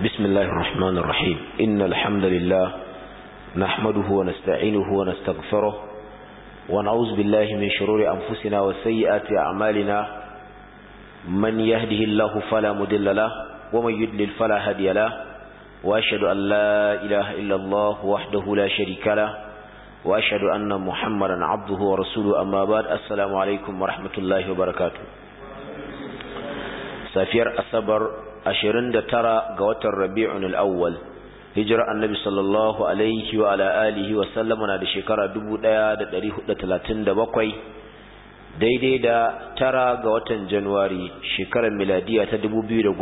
بسم الله الرحمن الرحيم إن الحمد لله نحمده ونستعينه ونستغفره ونعوذ بالله من شرور أنفسنا وسيئات أعمالنا من يهده الله فلا مدل له ومن يدلل فلا هدي له وأشهد أن لا إله إلا الله وحده لا شريك له وأشهد أن محمدا عبده ورسوله أما بعد السلام عليكم ورحمة الله وبركاته safiyar asabar 29 ga watan rabi'un al-awwal hijira annabi sallallahu alaihi wa ala alihi wa sallama na da shekara 1437 daidai da tara ga watan januwari shekarar miladiya ta 2016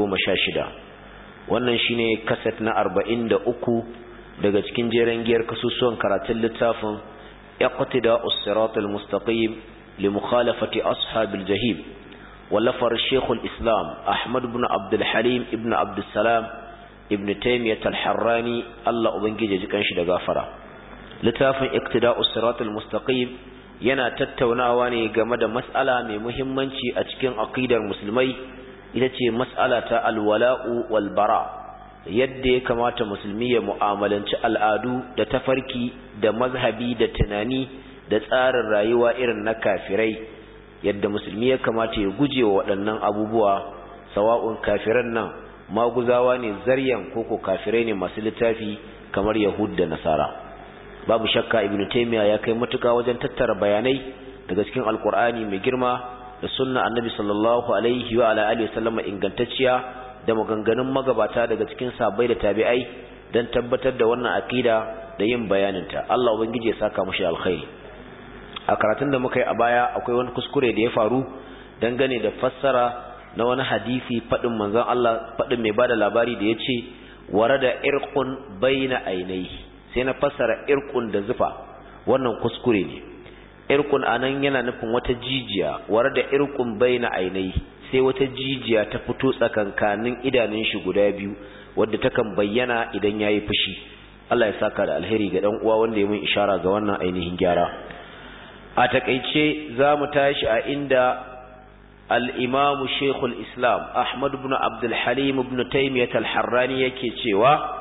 wannan shine kaset na 43 daga cikin jeren giyar kasusuwan karatun littafin iqtida us-siratal mustaqim li mukhalafati ashabil jahim ولفر الشيخ الإسلام أحمد بن عبد الحليم ابن عبد السلام ابن تيمية الحراني الله أبنجي جيكان شد غافرة لتافن اقتداء الصراط المستقيم yana tattaunawa ne game da mas'ala mai muhimmanci a cikin aqidar musulmai ita ce mas'ala ta alwala'u wal bara yadda ya kamata musulmi ya mu'amalanci al'adu da tafarki da mazhabi da tunani da tsarin rayuwa irin na kafirai yadda musulmi ya kamata ya guje wa waɗannan abubuwa sawa'un kafiran nan maguzawa ne zaryan koko kafirai ne masu littafi kamar yahud da nasara babu shakka ibnu taymiya ya kai matuka wajen tattara bayanai daga cikin alkur'ani mai girma da sunna annabi sallallahu alaihi wa ala alihi wasallam ingantacciya da maganganun magabata daga cikin sabai da tabi'ai dan tabbatar da wannan akida da yin bayaninta Allah ubangiji ya saka mushi alkhairi a karatun da muka yi a baya akwai wani kuskure da ya faru dangane da fassara na wani hadisi faɗin manzon Allah faɗin mai bada labari da ya ce ware da irkun baina ainihi sai na fassara irkun da zufa wannan kuskure ne irkun anan yana nufin wata jijiya ware da irkun baina ainihi sai wata jijiya ta fito tsakankanin idanun shi guda biyu wadda takan bayyana idan yayi fushi Allah ya saka da alheri ga dan uwa wanda ya mun ishara ga wannan ainihin gyara a takaice za mu tashi a inda al'imamu shekul islam ahmad ibn abdulhalim ibn taimiyyat al-harrani yake cewa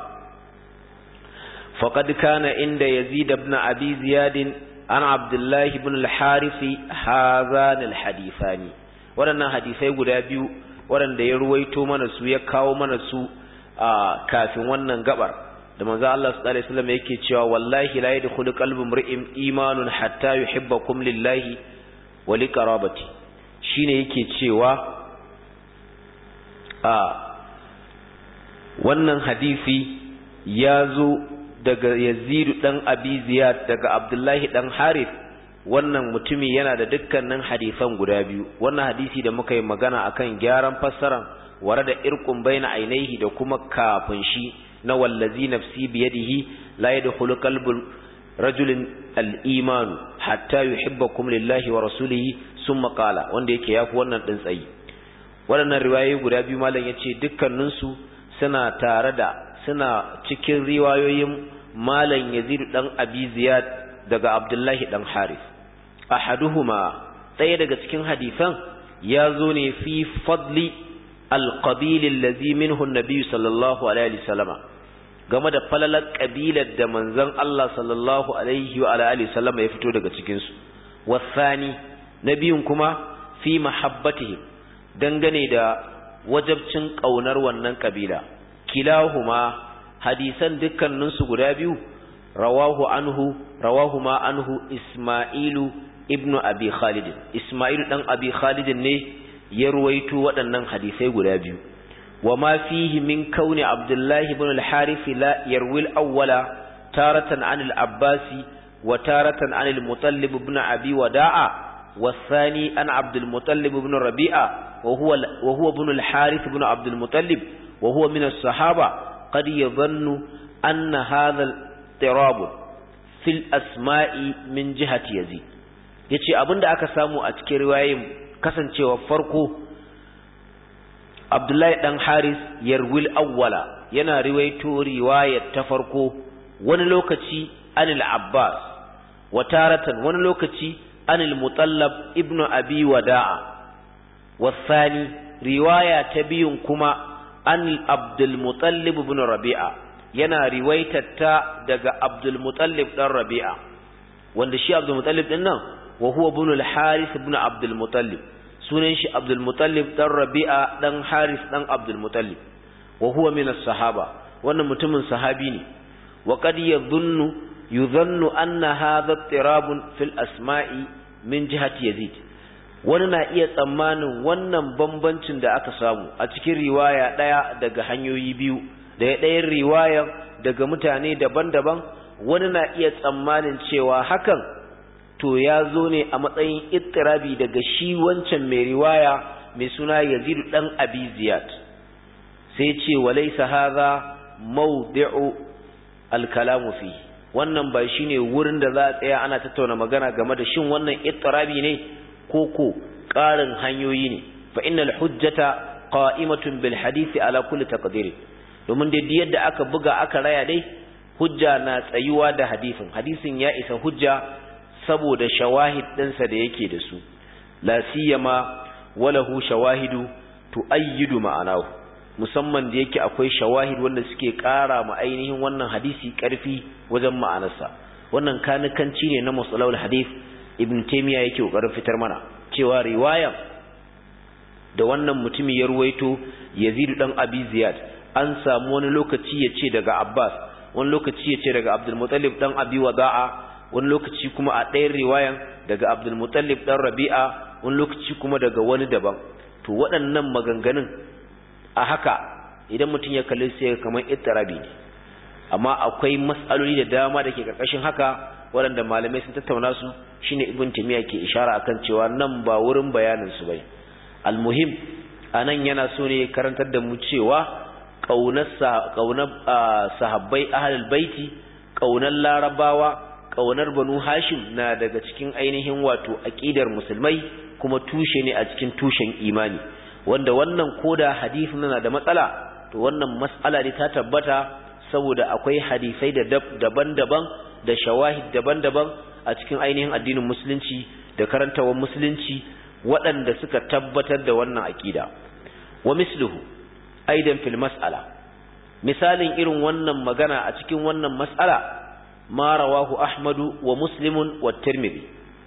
faƙad kana inda yazid ibn abi ziyadin an abdullahi ibn al-harifi hazan al-hadithani waɗannan hadisai guda biyu waɗanda ya ruwaito mana su ya kawo mana su a kafin wannan gabar da manzo Allah sallallahu alaihi wasallam yake cewa wallahi la yadkhulu qalbu imri'in imanun hatta yuhibbakum lillahi wa liqarabati shine yake cewa a wannan hadisi ya zo daga Yazid dan Abi Ziyad daga Abdullahi dan Harith wannan mutumi yana da dukkanin hadisan guda biyu wannan hadisi da muka yi magana akan gyaran fassaran ware da irqun baina ainihi da kuma kafin shi na wallazi nafsi biyadihi la yadkhulu qalbu rajulin al-iman hatta yuhibbakum lillahi wa rasulihi summa qala wanda yake yafi wannan din tsayi waɗannan riwayoyi guda biyu malam yace dukkanin su suna tare da suna cikin riwayoyin malam Yazid dan Abi Ziyad daga Abdullahi dan Harith ahaduhuma ɗaya daga cikin hadisan ya zo ne fi fadli alƙabil allazi minhu annabi sallallahu alaihi wasallama game da falalar kabilar da manzon Allah sallallahu alaihi wa alihi wasallama ya fito daga cikin su wasani nabiyun kuma fi mahabbatihim dangane da wajabcin kaunar wannan kabila kilahuma hadisan dukkanin su guda biyu rawahu anhu rawahu ma anhu isma'ilu ibnu abi khalid isma'ilu dan abi khalid ne ya ruwaito waɗannan hadisai guda biyu wa ma fihi min kauni abdullahi ibn al-harith la yarwi al-awwala taratan an al-abbasi wa taratan an al-mutallib ibn abi wada'a والثاني عن عبد المطلب بن ربيعة وهو وهو ابن الحارث بن عبد المطلب وهو من الصحابة قد يظن أن هذا الاضطراب في الأسماء من جهة يزيد yace abinda aka samu a cikin riwayoyin kasancewa farko Abdullahi dan Haris yarwil awwala yana riwaito riwayar ta farko wani lokaci anil Abbas wa taratan wani lokaci anil Mutallab ibnu Abi Wada'a wasani riwaya ta biyun kuma an abdul mutallib ibn rabi'a yana riwaitatta daga abdul mutallib dan rabi'a wanda shi abdul mutallib din nan wa huwa ibn al harith ibn abdul mutallib sunan shi abdul mutallib dan rabi'a dan harith dan abdul mutallib wa huwa min as-sahaba wannan mutumin sahabi ne wa qad yadhunnu yudhannu anna hadha ittirabun fil asma'i min jihati yazid wani na iya tsammanin wannan bambancin da aka samu a cikin riwaya daya daga hanyoyi biyu da ɗayan riwaya daga mutane daban-daban wani na iya tsammanin cewa hakan to ya zo ne a matsayin ittirabi daga shi wancan mai riwaya mai suna yazidu dan abi ziyad sai ce walaysa hadha mawdi'u al-kalamu fi wannan ba shine wurin da za a tsaya ana tattauna magana game da shin wannan ittirabi ne ko ko ƙarin hanyoyi ne fa innal hujjata qa'imatun bil hadisi ala kulli taqdir domin dai yadda aka buga aka raya dai hujja na tsayuwa da hadisin hadisin ya isa hujja saboda shawahid ɗinsa da yake da su la siyama walahu shawahidu tu'ayyidu ma'anahu musamman da yake akwai shawahid wanda suke ƙara ma ainihin wannan hadisi ƙarfi wajen ma'anarsa wannan kanikanci ne na musalawul hadith ibn taymiya yake kokarin fitar mana cewa riwaya da wannan mutumi ya ruwaito yazid dan abi ziyad an samu wani lokaci ya ce daga abbas wani lokaci ya ce daga abdul muttalib dan abi wada'a wani lokaci kuma a ɗayan riwayan daga abdul muttalib dan rabi'a wani lokaci kuma daga wani daban to waɗannan maganganun a haka idan mutum ya kalli sai kamar ittirabi ne amma akwai mas'aloli da dama da ke karkashin haka waɗanda malamai sun tattauna su shine ibn timiya ke ishara akan cewa nan ba wurin bayanin su bai almuhim anan yana so ne karantar da mu cewa kaunar kaunar sahabbai ahlul baiti kaunar larabawa kaunar banu hashim na daga cikin ainihin wato aqidar musulmai kuma tushe ne a cikin tushen imani wanda wannan koda hadisin na da matsala to wannan mas'ala ne ta tabbata saboda akwai hadisai da daban-daban da shawahid daban-daban a cikin ainihin addinin musulunci da karantawar musulunci waɗanda suka tabbatar da wannan aƙida wa misluhu aidan fil mas'ala misalin irin wannan magana a cikin wannan mas'ala ma rawahu ahmadu wa muslimun wa tirmidhi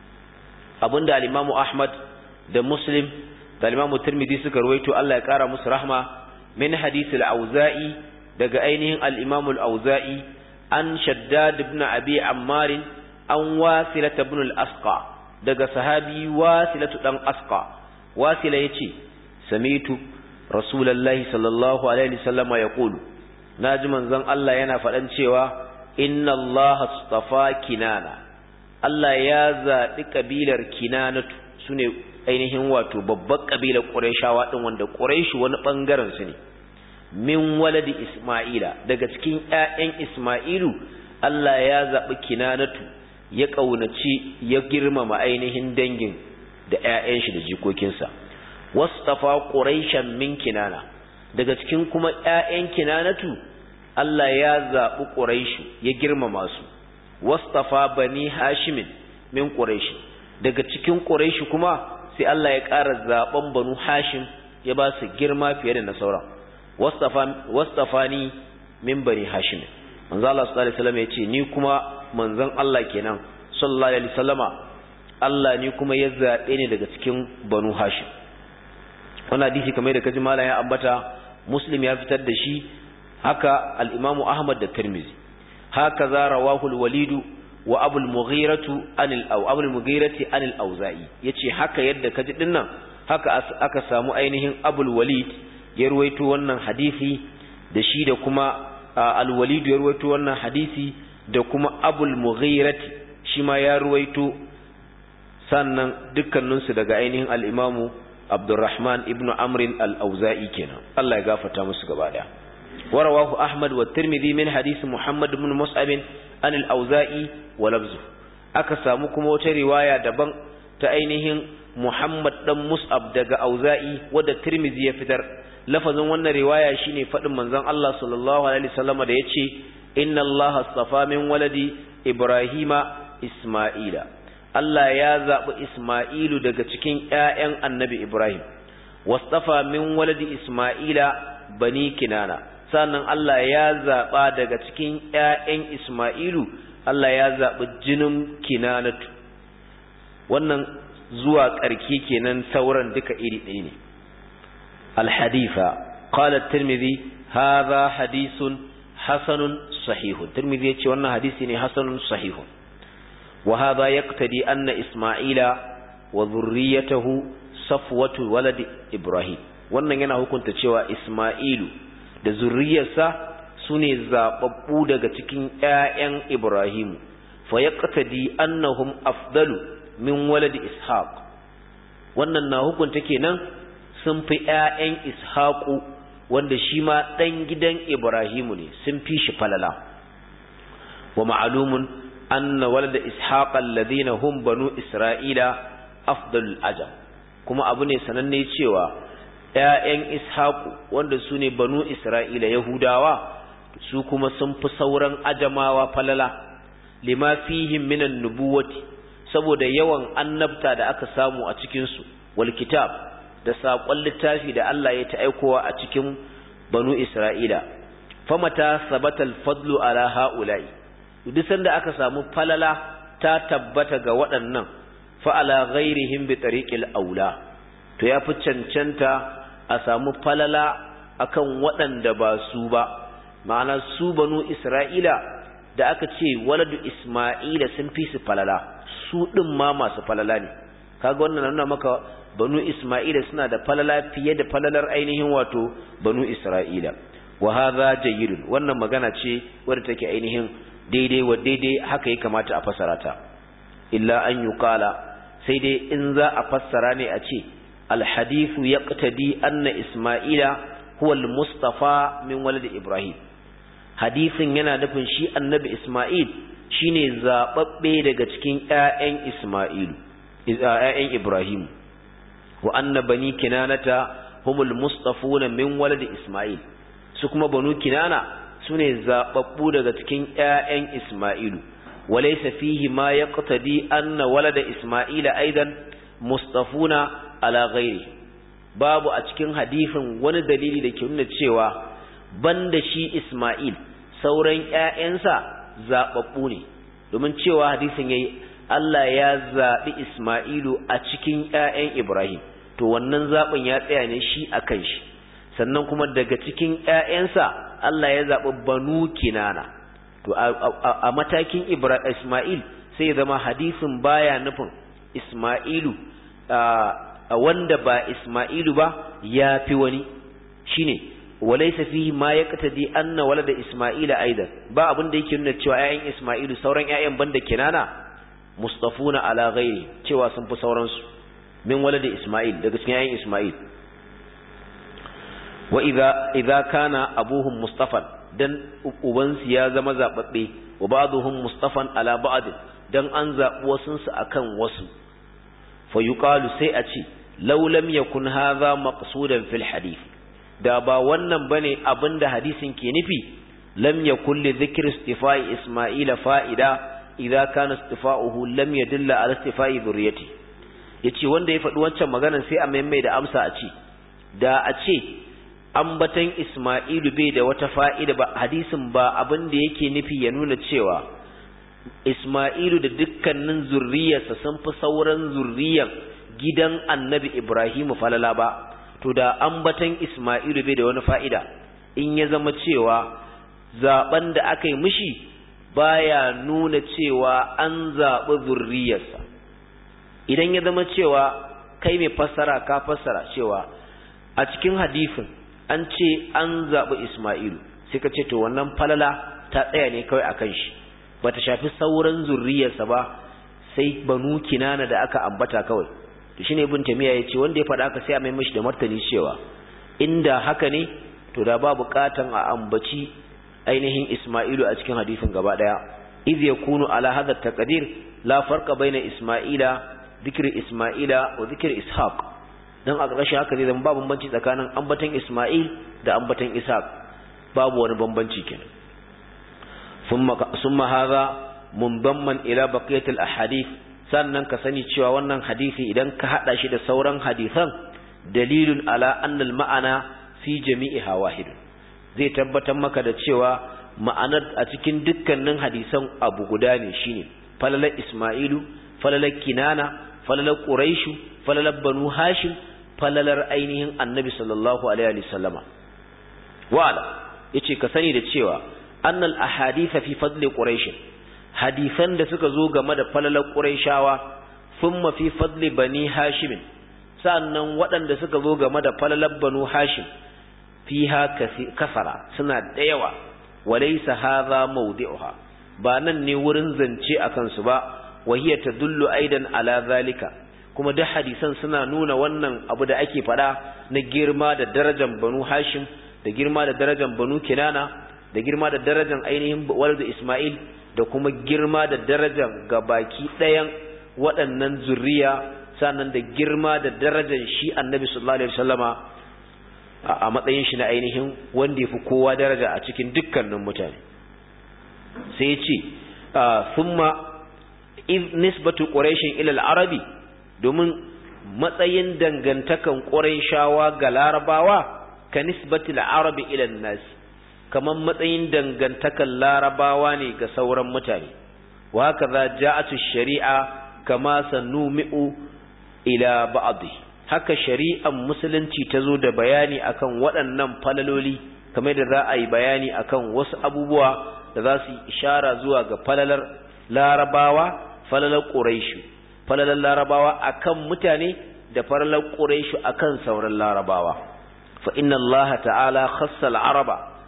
abinda al-imamu ahmad da muslim da al-imamu tirmidhi suka ruwaito Allah ya kara musu rahma min hadith al-auza'i daga ainihin al-imam al-auza'i an shaddad ibn abi ammar an wasilat ibn al-asqa daga sahabi wasilatu dan asqa wasila yace samitu rasulullahi sallallahu alaihi wasallama yaqulu naji manzon Allah yana faɗan cewa inna allaha astafa kinana Allah ya zaɓi kabilar kinanatu sune ainihin wato babbar kabilar qurayshawa din wanda qurayshu wani bangaren su ne min waladi Ismaila daga cikin ƴaƴan Ismailu Allah ya zaɓi kinanatu ya ƙaunaci ya girmama ainihin dangin da ƴaƴan shi da jikokinsa wastafa quraishan min kinana daga cikin kuma ƴaƴan kinanatu Allah ya zaɓi quraishu ya girmama su wastafa bani hashimin min quraishi daga cikin quraishi kuma sai Allah ya ƙara zaɓen banu hashim ya ba su girma fiye da na sauran wastafani min bani hashim manzo Allah sallallahu alaihi wasallam yace ni kuma manzon Allah kenan sallallahu alaihi wasallama Allah ni kuma ya zabe ni daga cikin banu hashim wannan hadisi kamar da kaji mallan ya ambata muslim ya fitar da shi haka al-imam ahmad da tirmizi haka za rawahu al-walid wa abu al-mughiratu anil aw abu al-mughirati anil auza'i yace haka yadda kaji dinnan haka aka samu ainihin abul walid ya ruwaito wannan hadisi da shi da kuma al-walid ya ruwaito wannan hadisi da kuma abul mughirati shi ma ya ruwaito sannan dukkaninsu daga ainihin al-imamu abdurrahman ibn amrin al-auza'i kenan Allah ya gafarta musu gaba daya warawahu ahmad wa tirmidhi min hadisi muhammad ibn mus'ab an al-auza'i wa lafzu aka samu kuma wata riwaya daban ta ainihin muhammad dan mus'ab daga auza'i wadda tirmidhi ya fitar lafazin wannan riwaya shine fadin manzon Allah sallallahu alaihi wasallam da yace inna Allah astafa min waladi ibrahima isma'ila Allah ya zabi isma'ilu daga cikin ƴaƴan annabi ibrahim wastafa min waladi isma'ila bani kinana sannan Allah ya zaba daga cikin ƴaƴan Isma'ilu Allah ya zabi jinin kinanatu wannan zuwa ƙarki kenan sauran duka iri ɗaya ne al-hadifa qala at-tirmidhi hadha hadithun hasanun sahihun tirmidhi yace wannan hadisi ne hasanun sahihun wa hadha yaqtadi anna isma'ila wa dhurriyyatahu safwatu walad ibrahim wannan yana hukunta cewa isma'ilu da zurriyarsa sune zababbu daga cikin ƴaƴan ibrahim fa yaqtadi annahum afdalu min walad ishaq wannan na hukunta kenan sun fi ƴaƴan ishaqu wanda shi ma ɗan gidan Ibrahimu ne sun fi shi falala wa ma'alumun anna walada ishaq alladhina hum banu isra'ila afdalul ajam kuma abu ne sananne cewa ƴaƴan ishaqu wanda su ne banu isra'ila yahudawa su kuma sun fi sauran ajamawa falala lima fihim minan nubuwati saboda yawan annabta da aka samu a cikin su wal kitab da saƙon littafi da Allah ya ta aikowa a cikin banu Isra'ila, famata sabatal fadlu ala ha'ula'i, duk sanda aka samu falala ta tabbata ga waɗannan fa'ala ghairihim bi tariqil aula, to ya fi cancanta a samu falala akan waɗanda ba su ba, ma'ana su banu Isra'ila da aka ce waladu Isma'ila sun fi su falala, su ɗin ma masu falala ne, kaga wannan nuna maka banu Isma'ila suna da falala fiye da falalar ainihin wato banu Isra'ila wa hadha jayyid wannan magana ce wadda take ainihin daidai wa daidai haka ya kamata a fassara ta illa an yuqala sai dai in za a fassara ne a ce al hadithu yaqtadi anna Isma'ila huwa al mustafa min walad Ibrahim hadisin yana nufin shi annabi Isma'il shine zababbe daga cikin ƴaƴan Isma'ilu ƴaƴan Ibrahim wa anna bani kinanata humul mustafuna min walad isma'il su kuma banu kinana sune zababbu daga cikin ƴaƴan isma'ilu walaysa fihi ma yaqtadi anna walad isma'ila aidan mustafuna ala ghairi babu a cikin hadisin wani dalili da ke nuna cewa banda shi isma'il sauran ƴaƴansa zababbu ne domin cewa hadisin yayi Allah ya zaɓi Ismailu a cikin ‘ya'yan Ibrahim, to wannan zaɓin ya tsaya ne shi a kan shi, sannan kuma daga cikin ‘ya'yansa Allah ya zaɓi banu kinana, to a matakin Ismail sai ya zama hadisin baya nufin Ismailu a wanda ba Ismailu ba ya fi wani, shi ne, walaisa fihi ma ya katadi anna wala da Ismaila aidan ba abin da yake nuna cewa ‘ya'yan Ismailu sauran ‘ya'yan banda kinana mustafuna ala ghairi cewa sun fi sauransu min waladi Ismail daga cikin yayin Ismail wa idza idza kana abuhum mustafan dan ubansu ya zama zababbe wa ba'dhum mustafan ala ba'd dan an zabi wasun su akan wasu fa yuqalu sai a ce law lam yakun hadha maqsudan fil hadith da ba wannan bane abinda hadisin ke nufi lam yakun li dhikri istifai isma'ila fa'ida idza kana istifa'uhu lam yadulla ala istifa'i dhurriyyati yace wanda ya faɗi wancan maganar sai a maimai da amsa a ce da a ce ambatan Isma'ilu bai da wata fa'ida ba hadisin ba abin da yake nufi ya nuna cewa Isma'ilu da dukkanin zurriyarsa sun fi sauran zurriyan gidan Annabi Ibrahim falala ba to da ambatan Isma'ilu bai da wani fa'ida in ya zama cewa zaben da aka yi mishi baya nuna cewa an zaɓi zurriyarsa idan ya zama cewa kai mai fassara ka fassara cewa a cikin hadisin an ce an zaɓi Ismailu sai ka ce to wannan falala ta tsaya ne kawai a kan shi ba ta shafi sauran zurriyarsa ba sai banu kinana da aka ambata kawai to shine ibn tamiya ya ce wanda ya faɗa haka sai a mai mashi da martani cewa inda haka ne to da ba buƙatan a ambaci ainihin Ismailu a cikin hadisin gaba daya iz yakunu ala hadha taqdir la farqa baina Ismaila dhikri Ismaila wa dhikri Ishaq dan a ƙarshe haka zai zama babu bambanci tsakanin ambatan Ismail da ambatan Ishaq babu wani bambanci kenan thumma summa hadha mundamman ila baqiyat al ahadith sannan ka sani cewa wannan hadisi idan ka hada shi da sauran hadisan dalilun ala anna al ma'ana fi jami'iha wahidun zai tabbatar maka da cewa ma'anar a cikin dukkanin hadisan abu guda ne shine falalar Isma'ilu falalar Kinana falalar Quraishu falalar Banu Hashim falalar ainihin Annabi sallallahu alaihi wasallama wa'ala yace ka sani da cewa annal ahadith fi fadli quraish hadisan da suka zo game da falalar quraishawa thumma fi fadli bani hashim sannan waɗanda suka zo game da falalar banu hashim fiha kasara suna da yawa walaysa hadha mawdi'uha ba nan ne wurin zance akan su ba wa hiya tadullu aidan ala zalika kuma duk hadisan suna nuna wannan abu da ake faɗa na girma da darajar banu hashim da girma da darajar banu kinana da girma da darajar ainihin waldu isma'il da kuma girma da darajar gabaki ɗayan waɗannan zuriya sannan da girma da darajar shi annabi sallallahu alaihi wasallama a matsayin shi na ainihin wanda yafi kowa daraja a cikin dukkanin mutane sai ya ce thumma iz nisbatu quraish ila al-arabi domin matsayin dangantakan quraishawa ga larabawa ka nisbatil arabi ila nas kaman matsayin dangantakan larabawa ne ga sauran mutane wa haka za ja'atu shari'a kama sanumi'u ila ba'dhi haka shari'ar musulunci ta zo da bayani akan waɗannan falaloli kamar da za a yi bayani akan wasu abubuwa da za su yi ishara zuwa ga falalar larabawa falalar quraishu falalar larabawa akan mutane da falalar quraishu akan sauran larabawa فإن الله تعالى خص العرب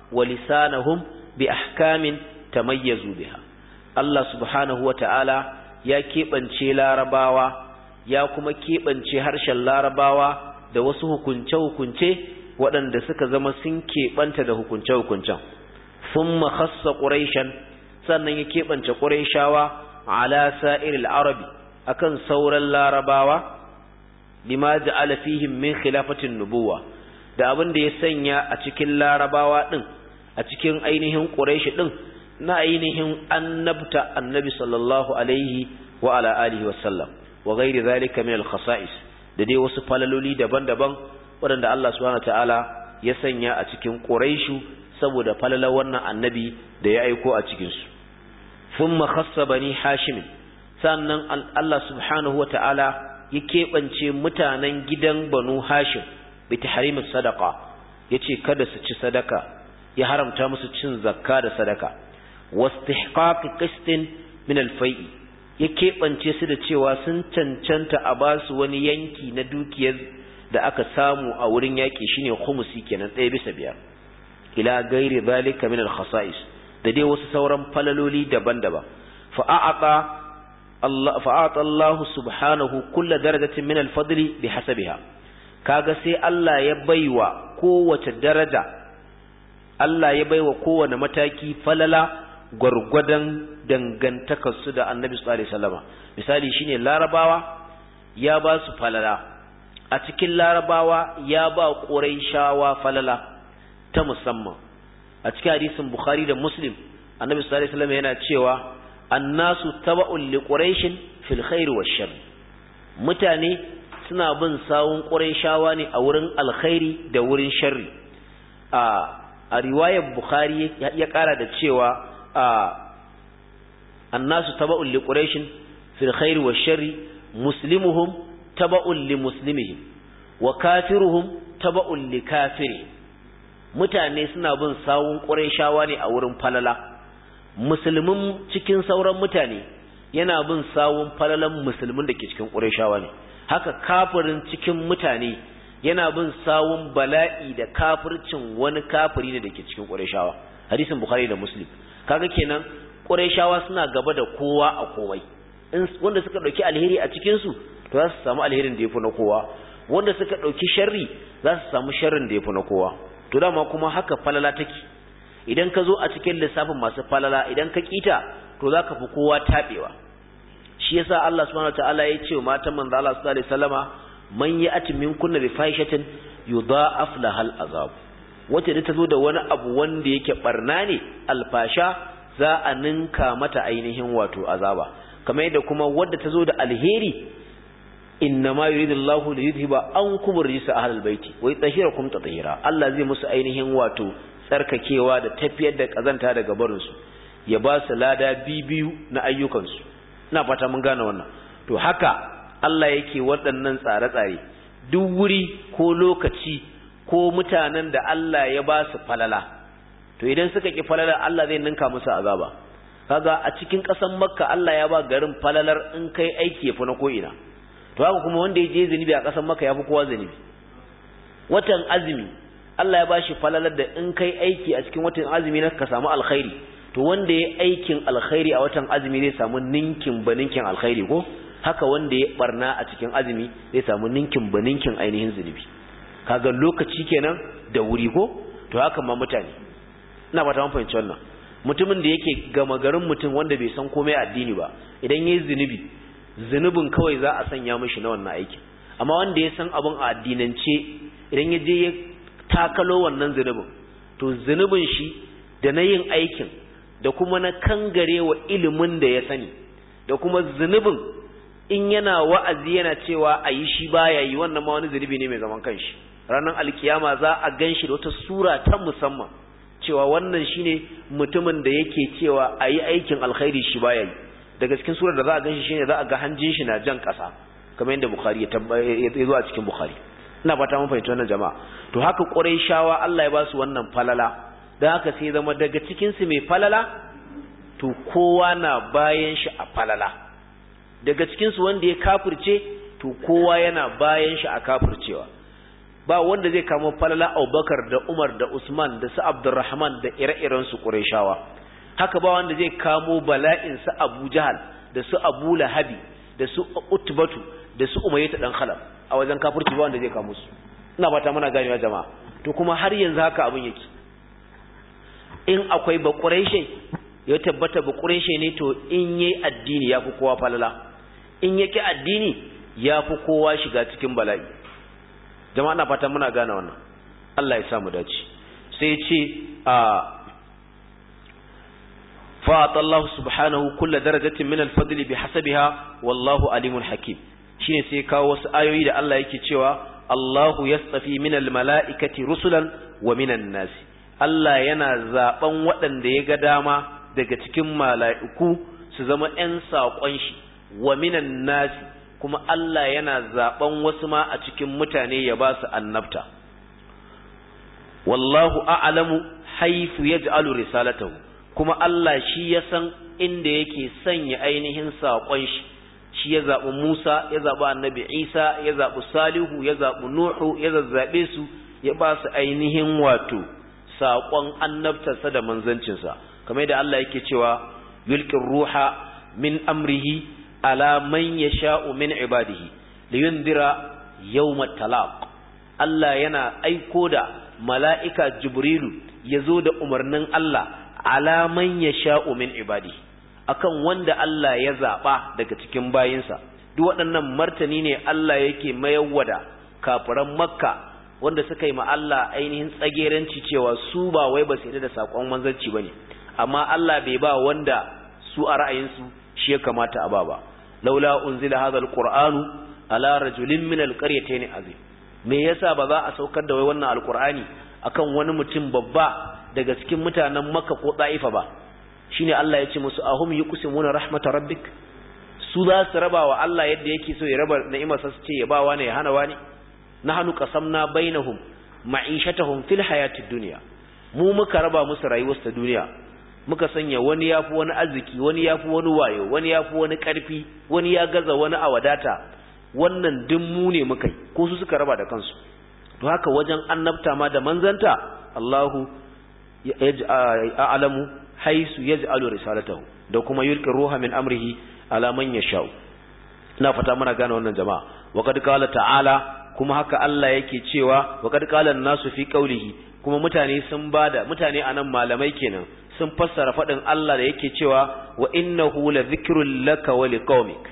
ولسانهم بأحكام تميزوا بها الله سبحانه وتعالى يا كيبانشي لارباوا يا كما كيبانشي هرشا لارباوا da wasu hukunce-hukunce waɗanda suka zama sun keɓanta da hukunce-hukuncen thumma khassa quraishan sannan ya keɓance quraishawa ala sa'iril arabi akan sauran larabawa lima ja'ala fihim min khilafatin nubuwa da abin da ya sanya a cikin larabawa ɗin a cikin ainihin ƙureshi ɗin na ainihin annabta annabi sallallahu alaihi wa ala alihi wasallam wa gairi zalika min al-khasa'is da dai wasu falaloli daban-daban waɗanda Allah subhanahu ta'ala ya sanya a cikin ƙureshu saboda falalar wannan annabi da ya aiko a cikin su thumma khassa bani hashim sannan Allah subhanahu wa ta'ala ya keɓance mutanen gidan banu hashim bi tahrimis sadaqa yace kada su ci sadaka ya haramta musu cin zakka da sadaka wastihqaq qistin min al-fai'i ya keɓance su da cewa sun cancanta a ba su wani yanki na dukiyar da aka samu a wurin yaƙi shine khumusi kenan ɗaya bisa biyar ila gairi zalika min al-khasa'is da dai wasu sauran falaloli daban-daban fa'aqa Allah fa'ata Allah subhanahu kullu darajatin min al-fadli bihasabiha kaga sai Allah ya baiwa kowace daraja Allah ya baiwa kowane mataki falala gwargwadon dangantakarsu da Annabi sallallahu alaihi wasallam misali shine Larabawa ya ba su falala a cikin Larabawa ya ba Quraishawa falala ta musamman a cikin hadisin Bukhari da Muslim Annabi sallallahu alaihi wasallam yana cewa annasu taba'un li quraishin fil khair wash mutane suna bin sawun ƙurayshawa ne a wurin alkhairi da wurin sharri a a riwayar bukhari ya ƙara da cewa a annasu taba'un li quraishin fil khairi wa sharri muslimuhum taba'un li muslimihim wa kafiruhum taba'un li kafiri mutane suna bin sawun ƙurayshawa ne a wurin falala musulmin cikin sauran mutane yana bin sawun falalan musulmin da ke cikin ƙurayshawa ne haka kafirin cikin mutane yana bin sawun bala'i da kafircin wani kafiri ne da ke cikin ƙurayshawa hadisin bukhari da muslim kaga kenan ƙurayshawa suna gaba da kowa a komai in wanda suka ɗauki alheri a cikin su to za su samu alherin da yafi na kowa wanda suka ɗauki sharri za su samu sharrin da yafi na kowa to dama kuma haka falala take idan ka zo a cikin lissafin masu falala idan ka kita to za ka fi kowa taɓewa shi yasa Allah subhanahu wataala ya ce matan manzo Allah sallallahu alaihi wasallama man ya'ti minkunna bi fahishatin yudha'af lahal azab wace da ta zo da wani abu wanda yake barna ne alfasha za a ninka mata ainihin wato azaba kamar yadda kuma wadda ta zo da alheri inna ma yuridu Allahu li yudhiba ankum rijsa ahlal baiti wa yutahhirakum tatheera Allah zai musu ainihin wato tsarkakewa da tafiyar da kazanta daga barin su ya ba su lada bibiyu na ayyukan su ina fata mun gane wannan to haka Allah yake waɗannan tsare-tsare duk wuri ko lokaci ko mutanen da Allah ya ba su falala to idan suka ki falala Allah zai ninka musu azaba kaga a cikin ƙasar Makka Allah ya ba garin falalar in kai aiki yafi na ko'ina to haka kuma wanda ya je zunubi a ƙasar Makka yafi kowa zunubi watan azumi Allah ya bashi falalar da in kai aiki a cikin watan azumi na ka samu alkhairi to wanda ya aikin alkhairi a watan azumi zai samu ninkin baninkin alkhairi ko haka wanda ya barna a cikin azumi zai samu ninkin baninkin ainihin zunubi kaga lokaci kenan da wuri ko to haka ma mutane ina ba ta fahimci wannan mutumin da yake gama garin mutum wanda bai san komai addini ba idan yayi zunubi zunubin kawai za a sanya mishi na wannan aikin amma wanda ya san abin a addinance idan ya je ya takalo wannan zunubin to zunubin shi da na yin aikin da kuma na kangare wa ilimin da ya sani da kuma zunubin in yana wa'azi yana cewa a yi shi baya yi wannan ma wani zunubi ne mai zaman kanshi ranar alkiyama za a gan shi da wata sura ta musamman cewa wannan shine mutumin da yake cewa a yi aikin alkhairi shi baya yi daga cikin surar da za a gan shi shine za a ga hanjin shi na jan ƙasa kamar yadda bukhari ya zo a cikin bukhari ina fata mun fahimci wannan jama'a to haka shawa Allah ya ba su wannan falala dan haka sai zama daga cikin su mai falala to kowa na bayan shi a falala daga cikin su wanda ya kafirce to kowa yana bayan shi a kafircewa ba wanda zai kamo falala Abubakar da Umar da Usman da su Abdurrahman da ire-iren su Qurayshawa haka ba wanda zai kamo bala'in su Abu Jahal da su Abu Lahabi da su Utbatu da su Umayyah dan Khalaf a wajen kafirci ba wanda zai kamo su ina fata muna ganewa jama'a to kuma har yanzu haka abin yake in akwai ba Qurayshi ya tabbata ba Qurayshi ne to in yayi addini yafi kowa falala in yake addini yafi kowa shiga cikin bala'i jama'a na fata muna gane wannan Allah ya samu dace sai ya ce a fa'ata Allah subhanahu kulla darajatin min al-fadl bihasabiha wallahu alimun hakim shine sai kawo wasu ayoyi da Allah yake cewa Allahu yastafi min al-mala'ikati rusulan wa minan nasi Allah yana zaben waɗanda ya ga dama daga cikin mala'iku su zama ‘yan saƙon shi wa minan nasi kuma Allah yana zaben wasu ma a cikin mutane ya ba su annabta wallahu a'lamu haythu yaj'alu risalatahu kuma Allah shi ya san inda yake sanya ainihin saƙon shi shi ya zaɓi Musa ya zaɓi annabi Isa ya zaɓi Salihu ya zaɓi Nuhu ya zazzaɓe su ya ba su ainihin wato saƙon annabtarsa da manzancinsa kamar da Allah yake cewa yulqir ruha min amrihi ala man yasha'u min ibadihi liyundira yawmat talaq Allah yana aiko da mala'ika Jibrilu ya zo da umarnin Allah ala man yasha'u min ibadihi akan wanda Allah ya zaba daga cikin bayinsa duk waɗannan martani ne Allah yake mayawwada kafiran Makka wanda suka yi ma Allah ainihin tsageranci cewa su ba wai ba su da sakon manzanci bane amma Allah bai ba wanda su a ra'ayinsu shi ya kamata a ba ba laula unzila hadha alqur'anu ala rajulin min alqaryatayn azim me yasa ba za a saukar da wai wannan alqur'ani akan wani mutum babba daga cikin mutanen Makka ko Taifa ba shine Allah ya ce musu ahum yuqsimuna rahmat rabbik su za su raba wa Allah yadda yake so ya raba ni'imar sa su ce ya ba wani ya hana wani nahnu qasamna bainahum ma'ishatahum fil hayatid dunya mu muka raba musu rayuwar ta duniya muka sanya wani yafi wani arziki wani yafi wani wayo wani yafi wani karfi wani ya gaza wani a wadata wannan duk mu ne muka yi ko su suka raba da kansu to haka wajen annabta ma da manzanta Allahu a'lamu haisu yaj'alu risalatahu da kuma yulqi ruha min amrihi ala man yasha'u ina fata muna gane wannan jama'a wa qad qala ta'ala kuma haka Allah yake cewa wa qad qala an-nasu fi qawlihi kuma mutane sun bada mutane anan malamai kenan sun fassara fadin Allah da yake cewa wa innahu la dhikrul laka wa liqaumik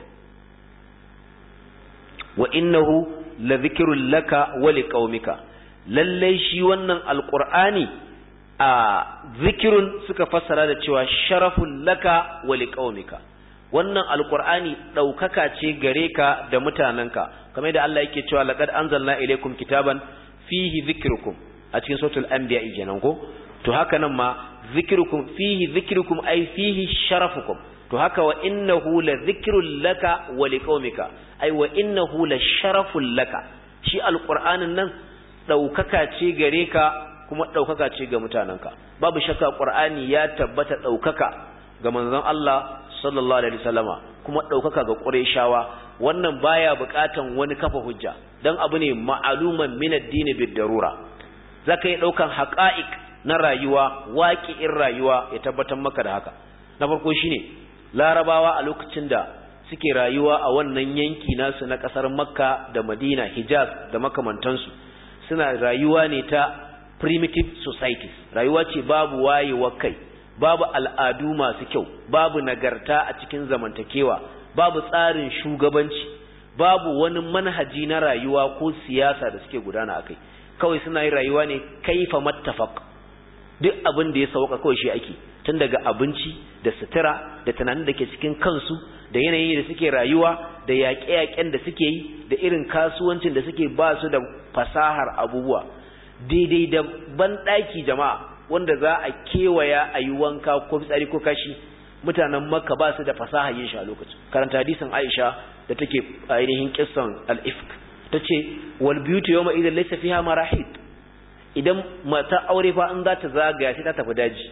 wa innahu la dhikrul laka wa liqaumika lalle shi wannan alqur'ani a zikirun suka fassara da cewa sharafun laka wa liqaumika wannan alqur'ani daukaka ce gare ka da mutananka kamar da Allah yake cewa laqad anzalna ilaykum kitaban fihi dhikrukum a cikin suratul anbiya kenan ko to haka nan ma dhikrukum fihi dhikrukum ay fihi sharafukum to haka wa innahu la dhikrul laka wa liqaumika ay wa innahu la sharaful laka shi alqur'anin nan daukaka ce gare ka kuma daukaka ce ga mutananka babu shakka qur'ani ya tabbata daukaka ga manzon Allah sallallahu alaihi wasallama kuma daukaka ga qurayshawa wannan baya bukatan wani kafa hujja dan abu ne ma'aluman min ad-din bid-darura zaka yi daukan haqa'iq na rayuwa waqi'in rayuwa ya tabbatar maka da haka na farko shine larabawa a lokacin da suke rayuwa a wannan yanki nasu na kasar makka da madina hijaz da makamantansu suna rayuwa ne ta primitive societies rayuwa ce babu wayewa kai babu al'adu masu kyau babu nagarta a cikin zamantakewa babu tsarin shugabanci babu wani manhaji na rayuwa ko siyasa da suke gudana akai kawai suna yin rayuwa ne kaifa mattafaq duk abin da ya sauka kawai shi ake tun daga abinci da sutura da tunanin da ke cikin kansu da yanayi da suke rayuwa da yaƙe-yaƙen da suke yi da irin kasuwancin da suke ba su da fasahar abubuwa daidai da banɗaki jama'a wanda za a kewaya a yi wanka ko fitsari ko kashi mutanen makka ba su da fasahar yin shi a lokacin karanta hadisin aisha da take ainihin kissan al-ifk ta ce wal beauty yawma idan laysa fiha marahid idan mata aure fa in za ta zagaya sai ta tafi daji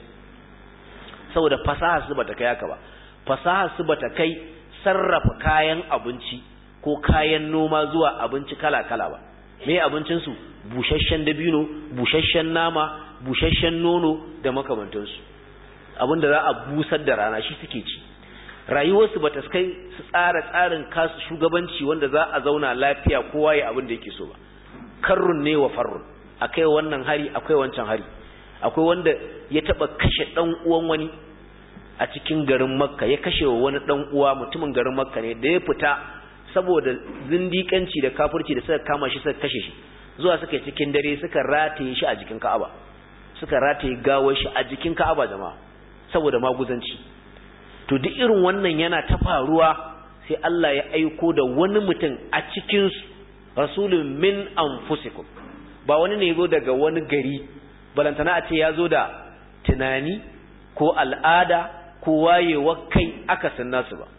saboda fasahar su bata kai haka ba fasahar su bata kai sarrafa kayan abinci ko kayan noma zuwa abinci kala-kala ba me abincin su busasshen dabino busasshen nama busasshen nono da makamantansu abinda za a busar da rana shi suke ci rayuwarsu bata kai su tsara tsarin kasu shugabanci wanda za a zauna lafiya kowa ya abin da yake so ba karrun ne wa farrun akai wannan hari akwai wancan hari akwai wanda ya taba kashe dan uwan wani a cikin garin makka ya kashe wa wani dan uwa mutumin garin makka ne da ya fita saboda zindikanci da kafirci da suka kama shi suka kashe shi zuwa suka cikin dare suka rataye shi a jikin ka'aba suka rataye gawar shi a jikin ka'aba jama'a saboda maguzanci to duk irin wannan yana ta faruwa sai Allah ya aiko da wani mutum a cikin rasulun min anfusikum ba wani ne zo daga wani gari balantana a ce ya zo da tunani ko al'ada ko wayewa kai aka san nasu ba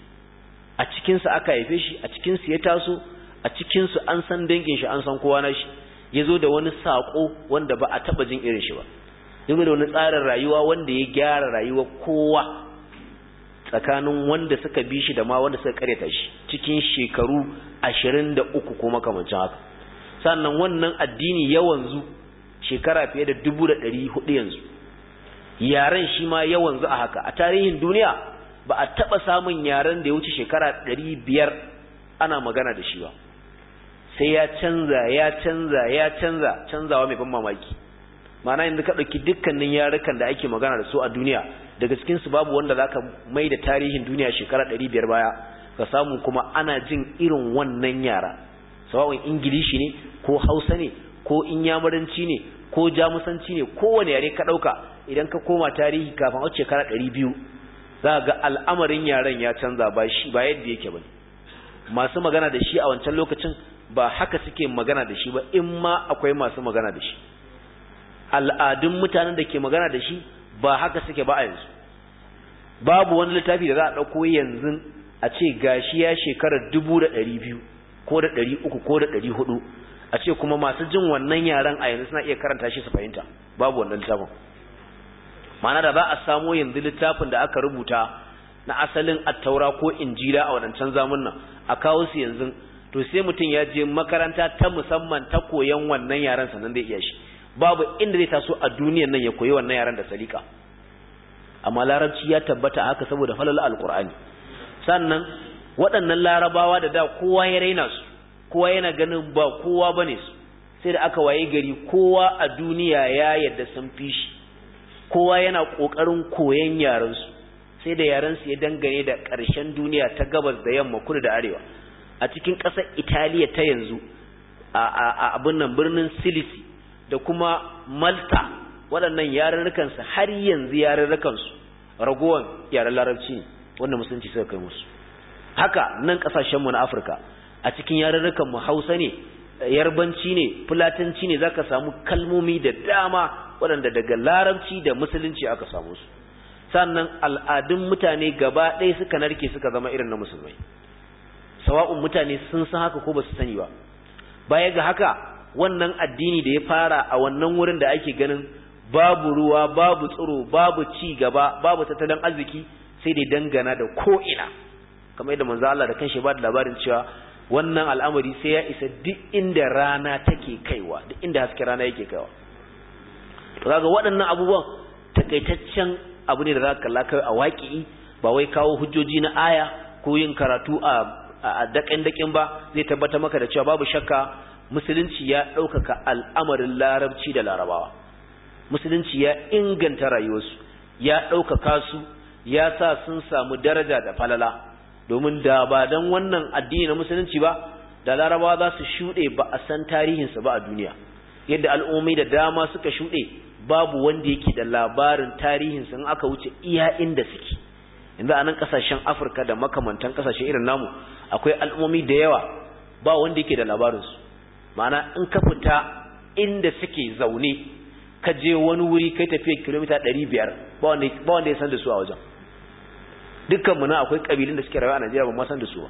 a cikinsu aka haife shi a cikinsu ya taso a cikinsu an san dangin shi an san kowa na shi ya zo da wani saƙo wanda ba a taɓa jin irin shi ba ya da wani tsarin rayuwa wanda ya gyara rayuwa kowa tsakanin wanda suka bi shi da ma wanda suka karyata shi cikin shekaru ashirin da uku ko makamancin haka sannan wannan addini ya wanzu shekara fiye da dubu da ɗari hudu yanzu yaren shi ma ya wanzu a haka a tarihin duniya ba a taɓa samun yaren da ya wuce shekara ɗari biyar ana magana da shi ba sai ya canza ya canza ya canza canzawa mai ban mamaki ma'ana yanzu ka ɗauki dukkanin yarukan da ake magana da su a duniya daga cikinsu babu wanda za ka mai da tarihin duniya shekara ɗari biyar baya ka samu kuma ana jin irin wannan yara sawa'un ingilishi ne ko hausa ne ko inyamuranci ne ko jamusanci ne kowane yare ka ɗauka idan ka koma tarihi kafin a shekara ɗari biyu za ga al'amarin yaren ya canza ba shi ba yadda yake ba masu magana da shi a wancan lokacin ba haka suke magana da shi ba in ma akwai masu magana da shi al'adun mutanen da ke magana da shi ba haka suke ba a yanzu babu wani littafi da za a ɗauko yanzu a ce gashi ya shekarar dubu da ɗari biyu ko da ɗari uku ko da ɗari hudu a ce kuma masu jin wannan yaren a yanzu suna iya karanta shi su fahimta babu wannan littafin ma'ana da za a samo yanzu littafin da aka rubuta na asalin attaura ko injila a wadancan zamunan a kawo su yanzu to sai mutum ya je makaranta ta musamman ta koyan wannan yaren sannan zai iya shi babu inda zai taso a duniyan nan ya koyi wannan yaren da salika amma larabci ya tabbata haka saboda falal alqur'ani sannan waɗannan larabawa da da kowa ya raina su kowa yana ganin ba kowa bane su sai da aka waye gari kowa a duniya ya yadda sun fi shi kowa yana kokarin koyan yaren su sai da yaren su ya dangane da ƙarshen duniya ta gabas da yamma kudu da arewa a cikin ƙasar Italiya ta yanzu a abin nan birnin Silisi da kuma Malta waɗannan yarurrukan su har yanzu yarurrukan su ragowan yaren larabci wanda musulunci suka kai musu haka nan kasashen mu na Afirka a cikin yarurrukan mu Hausa ne yarbanci ne fulatanci ne zaka samu kalmomi da dama waɗanda daga larabci da musulunci aka samu su sannan al'adun mutane gaba ɗaya suka narke suka zama irin na musulmai sawa'un mutane sun san haka ko ba su sani ba baya ga haka wannan addini da ya fara a wannan wurin da ake ganin babu ruwa babu tsiro babu ci gaba babu tattalin arziki sai dai dangana da ko'ina kamar yadda manzo Allah da kanshi ba da labarin cewa wannan al'amari sai ya isa duk inda rana take kaiwa duk inda haske rana yake kaiwa to kaga waɗannan abubuwan takaitaccen abu ne da za ka kalla kai a waƙi ba wai kawo hujjoji na aya ko yin karatu a a daƙin daƙin ba zai tabbata maka da cewa babu shakka musulunci ya ɗaukaka al'amarin larabci da larabawa musulunci ya inganta rayuwarsu ya ɗaukaka su ya sa sun samu daraja da falala domin da ba don wannan addini na musulunci ba da larabawa za su shuɗe ba a san tarihinsa ba a duniya yadda al'ummai da dama suka shuɗe babu wanda yake da labarin tarihinsa in aka wuce iya inda suke yanzu a nan ƙasashen afirka da makamantan ƙasashe irin namu akwai al'ummomi da yawa ba wanda yake da labarinsu ma'ana in ka fita inda suke zaune ka je wani wuri kai tafiya kilomita ɗari biyar ba wanda ya san da su a wajen dukkanmu na akwai ƙabilun da suke rayuwa a najeriya ba ma san da su ba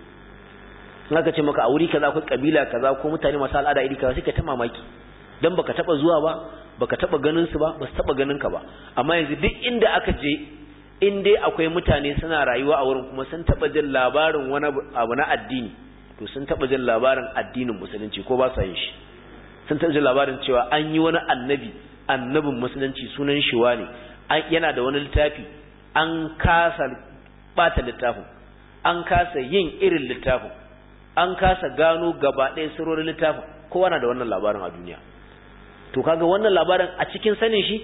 in aka ce maka a wuri kaza akwai ƙabila kaza ko mutane masu al'ada iri kaza sai ka ta mamaki dan baka taba zuwa ba baka taba ganin su ba ba su taba ganin ka ba amma yanzu duk inda aka je in dai akwai mutane suna rayuwa a wurin kuma sun taba jin labarin wani abu na addini to sun taba jin labarin addinin musulunci ko ba sa yin shi sun taba jin labarin cewa an yi wani annabi annabin musulunci sunan shi ne yana da wani littafi an kasa bata littafin an kasa yin irin littafin an kasa gano gaba ɗaya sirorin littafin kowa na da wannan labarin a duniya to kaga wannan labarin a cikin sanin shi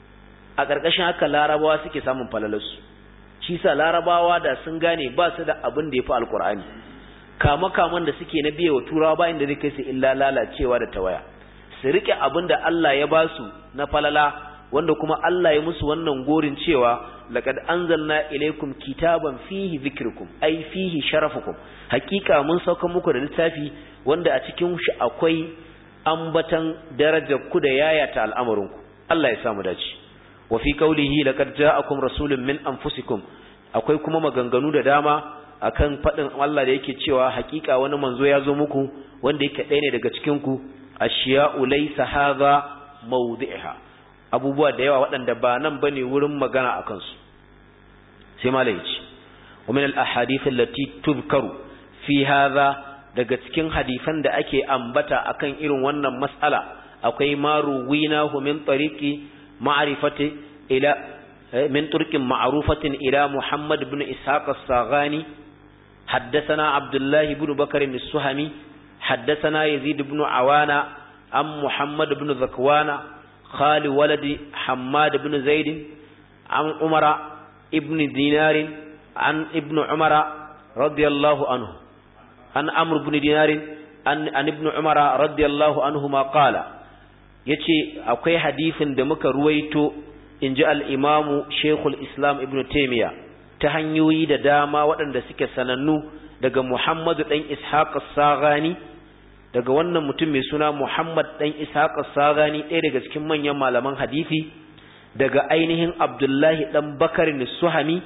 a ƙarƙashin haka larabawa suke samun falalarsu shi sa larabawa da sun gane ba su da abin da ya fi alkur'ani kama kaman da suke na biye wa turawa ba inda zai kai su illa lalacewa da tawaya su rike abin da Allah ya ba su na falala wanda kuma Allah ya musu wannan gorin cewa laqad anzalna ilaykum kitaban fihi dhikrukum ai fihi sharafukum hakika mun sauka muku da littafi wanda a cikin shi akwai ambatan darajar ku da yayata al'amarinku Allah ya samu dace wa fi qawlihi laqad ja'akum rasulun min anfusikum akwai kuma maganganu da dama akan fadin Allah da yake cewa hakika wani manzo ya zo muku wanda yake ɗaya ne daga cikin ku ashiya'u laysa hadha mawdi'ha abubuwa da yawa waɗanda ba nan bane wurin magana akan su sai malai ya ce wa min al-ahadith allati tuzkaru fi hadha daga cikin hadisan da ake ambata akan irin wannan mas'ala akwai maru winahu min tariqi ma'rifati ila min turqin ma'rufatin ila Muhammad ibn Ishaq as-Saghani حدثنا عبد الله بن بكر السهمي حدثنا يزيد بن عوانة عن محمد بن ذكوان خال ولد حماد بن زيد عن عمر ابن دينار عن ابن عمر رضي الله عنه عن عمرو بن دينار عن عن ابن عمر رضي الله عنهما قال yace akwai hadisin da muka ruwaito inji al-imamu Sheikhul Islam Ibn Taymiyyah ta hanyoyi da dama waɗanda suke sanannu daga Muhammadu ɗan Ishaq Sagani daga wannan mutum mai suna Muhammad ɗan Ishaq Sagani ɗaya daga cikin manyan malaman hadisi daga ainihin Abdullahi ɗan Bakar Suhami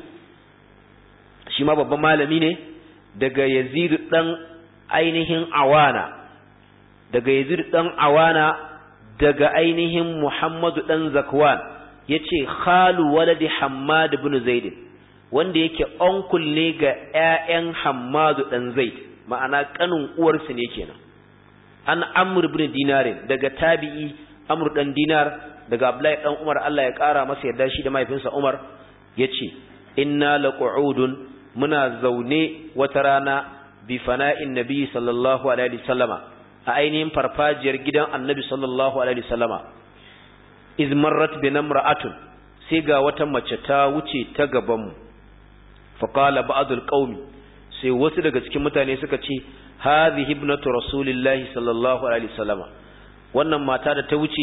shi ma babban malami ne daga Yazid ɗan ainihin Awana daga Yazid ɗan Awana daga ainihin Muhammadu ɗan Zakwan yace khalu waladi Hammad ibn Zaid wanda yake onkul ne ga ƴaƴan Hammadu dan Zaid ma'ana kanin uwarsu ne kenan an Amr ibn Dinar daga tabi'i Amr dan Dinar daga Abdullahi dan Umar Allah ya kara masa yarda shi da mahaifinsa Umar yace inna laq'udun muna zaune wata rana bi fana'in nabi sallallahu alaihi wasallama a ainihin farfajiyar gidan annabi sallallahu alaihi wasallama iz marrat bi namra'atun sai ga wata mace ta wuce ta gaban mu فقال بعض القوم sai wasu daga cikin mutane suka ce hadhihi ibnatu rasulillahi sallallahu alaihi wasallam wannan mata da ta wuce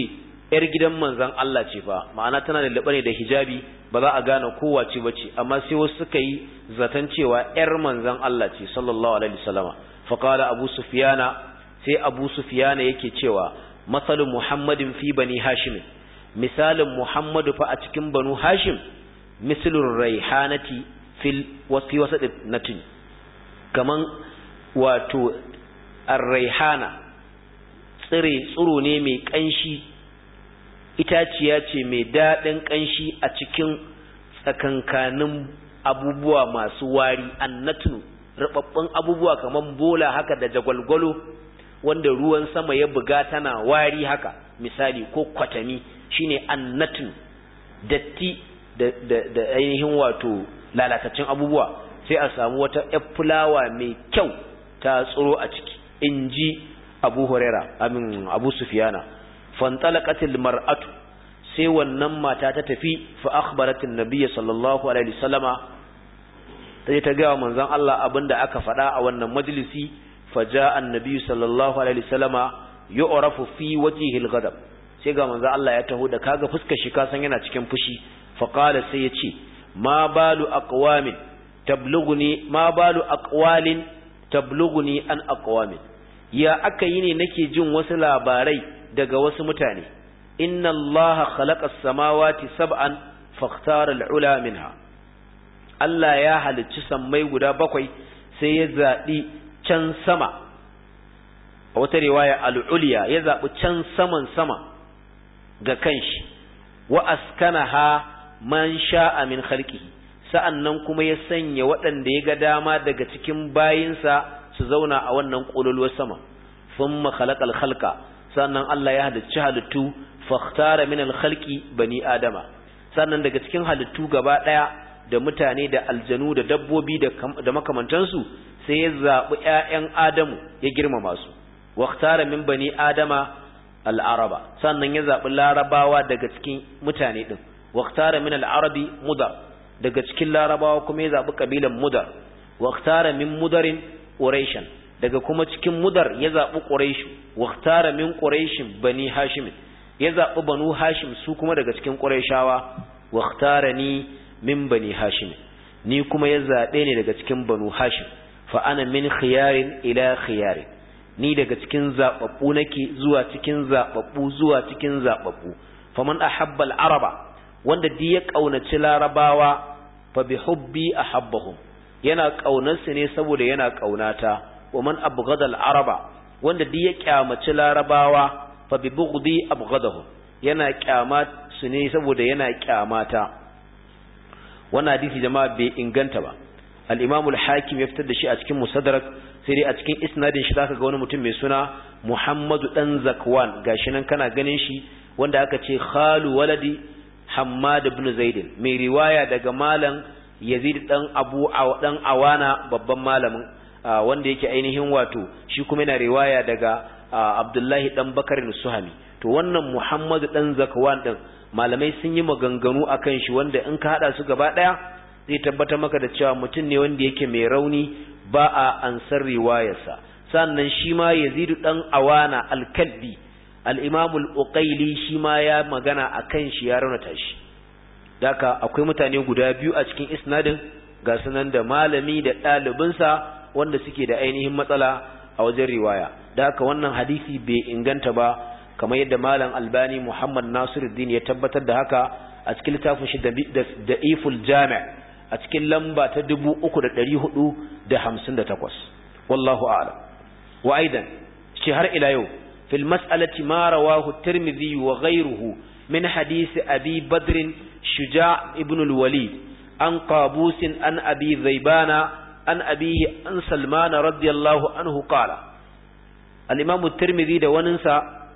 yar gidan manzon Allah ce fa ma'ana tana da ne da hijabi ba za a gane kowace bace amma sai wasu suka yi zaton cewa yar manzon Allah ce sallallahu alaihi wasallama fa qala abu sufyana sai abu sufyana yake cewa masalu muhammadin fi bani hashim misalin muhammadu fa a cikin banu hashim mislur raihanati fil wasi wasat natin kaman wato ar-raihana tsire tsuro ne mai kanshi itaciya ce mai daɗin ƙanshi a cikin tsakankanin abubuwa masu wari annatnu rababbun abubuwa kamar bola haka da jagwalgwalo wanda ruwan sama ya buga tana wari haka misali ko kwatami shine annatnu datti da, da, da ainihin wato lalatacin abubuwa sai a samu wata yar fulawa mai kyau ta tsoro a ciki in ji abu huraira amin abu sufiyana fantalaqatil mar'atu sai wannan mata ta tafi fa akhbaratin nabiyyi sallallahu alaihi wasallama sai ta ga manzon Allah abinda aka faɗa a wannan majalisi fa jaa annabi sallallahu alaihi wasallama yu'rafu fi wajhihi al-ghadab sai ga manzon Allah ya taho da kaga fuskar shi ka san yana cikin fushi fa qala sai ya ce ma balu aqwamin tablughuni ma balu aqwalin tablughuni an aqwamin ya aka yi ne nake jin wasu labarai daga wasu mutane inna allaha khalaqa as-samawati sab'an fakhtara al-ula minha Allah ya halicci sammai guda bakwai sai ya zabi can sama a wata riwaya al-ulya ya zabi can saman sama ga kanshi wa askanaha man sha'a min khalqihi sa'annan kuma ya sanya waɗanda ya ga dama daga cikin bayinsa su zauna a wannan ƙololuwar sama thumma khalaqal khalqa sannan Allah ya halicci halittu fakhtara min al-khalqi bani adama sannan daga cikin halittu gaba daya da mutane da aljanu da dabbobi da da makamantansu sai ya zabi ƴaƴan adamu ya girmama su wakhtara min bani adama al-araba sannan ya zabi larabawa daga cikin mutane din wakhtara min al-arabi mudar daga cikin larabawa kuma ya zabi kabilan mudar wakhtara min mudarin quraishan daga kuma cikin mudar ya zabi quraishu wakhtara min quraishin bani hashim ya zabi banu hashim su kuma daga cikin quraishawa wakhtarani min bani hashim ni kuma ya zabe ne daga cikin banu hashim fa ana min khiyarin ila khiyarin ni daga cikin zababbu nake zuwa cikin zababbu zuwa cikin zababbu faman ahabba al-araba wanda di ya kaunaci larabawa fa bi hubbi ahabbahum yana kaunarsu ne saboda yana kaunata wa man abghada al-araba wanda di ya kyamaci larabawa fa bi bughdi abghadahum yana kyama su ne saboda yana kyamata wannan hadisi jama'a bai inganta ba al-imam al-hakim ya fitar da shi a cikin musaddarak sai dai a cikin isnadin shi zaka ga wani mutum mai suna Muhammadu dan Zakwan gashi nan kana ganin shi wanda aka ce khalu waladi Hammad ibn Zaid mai riwaya daga malam Yazid dan Abu dan Awana babban malamin wanda yake ainihin wato shi kuma yana riwaya daga Abdullahi dan Bakar Suhami to wannan Muhammadu dan Zakwan din malamai sun yi maganganu akan shi wanda in ka hada su gaba daya zai tabbatar maka da cewa mutum ne wanda yake mai rauni ba a ansar riwayarsa sannan shi ma Yazid dan Awana al-Kalbi al-Imam al-Uqayli shi ma ya magana akan shi ya raunata shi daka akwai mutane guda biyu a cikin isnadin ga sunan da malami da ɗalibinsa wanda suke da ainihin matsala a wajen riwaya da haka wannan hadisi bai inganta ba kamar yadda malam albani muhammad nasiruddin ya tabbatar da haka a cikin littafin shi da iful jami' a cikin lamba ta dubu uku da ɗari hudu da hamsin da takwas wallahu a'lam wa aidan shi har ila yau fil mas'alati ma rawahu tirmidhi wa ghayruhu min hadisi abi badrin shuja ibn al-walid an qabus an abi zaibana an abihi an salman radiyallahu anhu qala al-imam tirmidhi da waninsa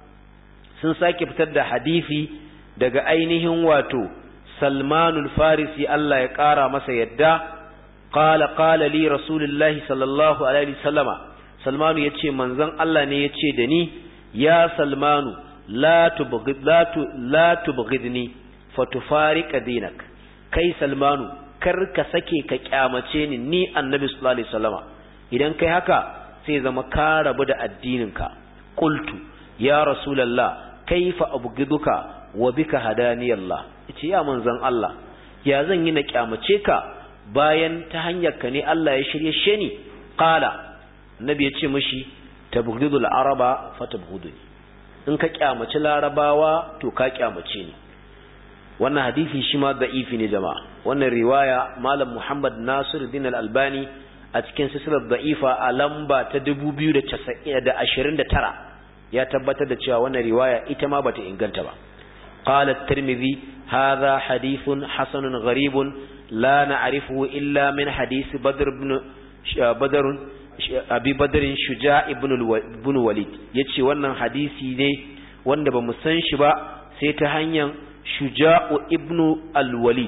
sun sake fitar da hadisi daga ainihin wato salmanul farisi Allah ya ƙara masa yadda qala qala li rasulullahi sallallahu alaihi wasallama salmanu yace manzon Allah ne yace da ni ya salmanu la tubghid la tu la tubghidni fatufariqa dinak kai salmanu kar ka sake ka kyamace ni ni annabi sallallahu alaihi wasallama idan kai haka sai zama ka rabu da addininka qultu ya rasulullah kaifa abghiduka wa bika hadani Allah yace ya manzon Allah ya zan yi na kyamace ka bayan ta hanyar ka ne Allah ya shirye she ni qala annabi ya ce mishi tabghidul araba fatabghuduni in ka kyamaci larabawa to ka kyamace ni wannan hadisi shi ma da'ifi ne jama'a wannan riwaya malam Muhammad Nasiruddin al-Albani a cikin silsilar da'ifa a lamba ta 2029 ya tabbatar da cewa wannan riwaya ita ma bata inganta ba قال الترمذي هذا حديث حسن غريب لا نعرفه إلا من حديث بدر بن بدر أبي بدر شجاع بن وليد yace wannan hadisi ne wanda bamu san shi ba sai ta hanyar shuja'u ibn al-walid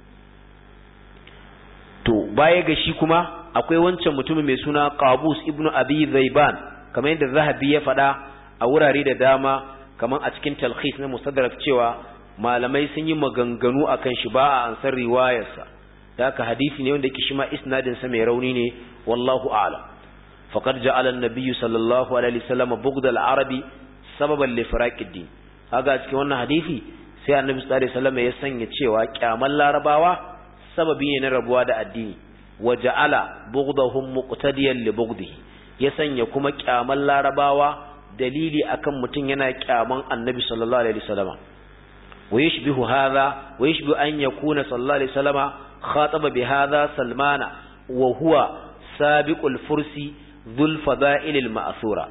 to baya ga shi kuma akwai wancan mutumin mai suna qabus ibn abi zaiban kamar yadda zahabi ya faɗa a wurare da dama kamar a cikin talkhis na mustadrak cewa malamai sun yi maganganu akan shi ba a ansar riwayarsa da haka hadisi ne wanda yake shi ma isnadin sa mai rauni ne wallahu a'lam faqad ja'ala an-nabiy sallallahu alaihi wasallam bughd al-arabi sababan li firaqid din kaga cikin wannan hadisi sai annabi sallallahu alaihi wasallam ya sanya cewa kyaman larabawa sababi ne na rabuwa da addini wa ja'ala bughdahum muqtadiyan li bughdihi ya sanya kuma kyaman larabawa dalili akan mutum yana kyaman annabi sallallahu alaihi wasallama wa yashbihu hadha wa yashbihu an yakuna sallallahu alaihi wasallama khataba bi hadha salmana wa huwa sabiqul fursi dhul fada'il al ma'thura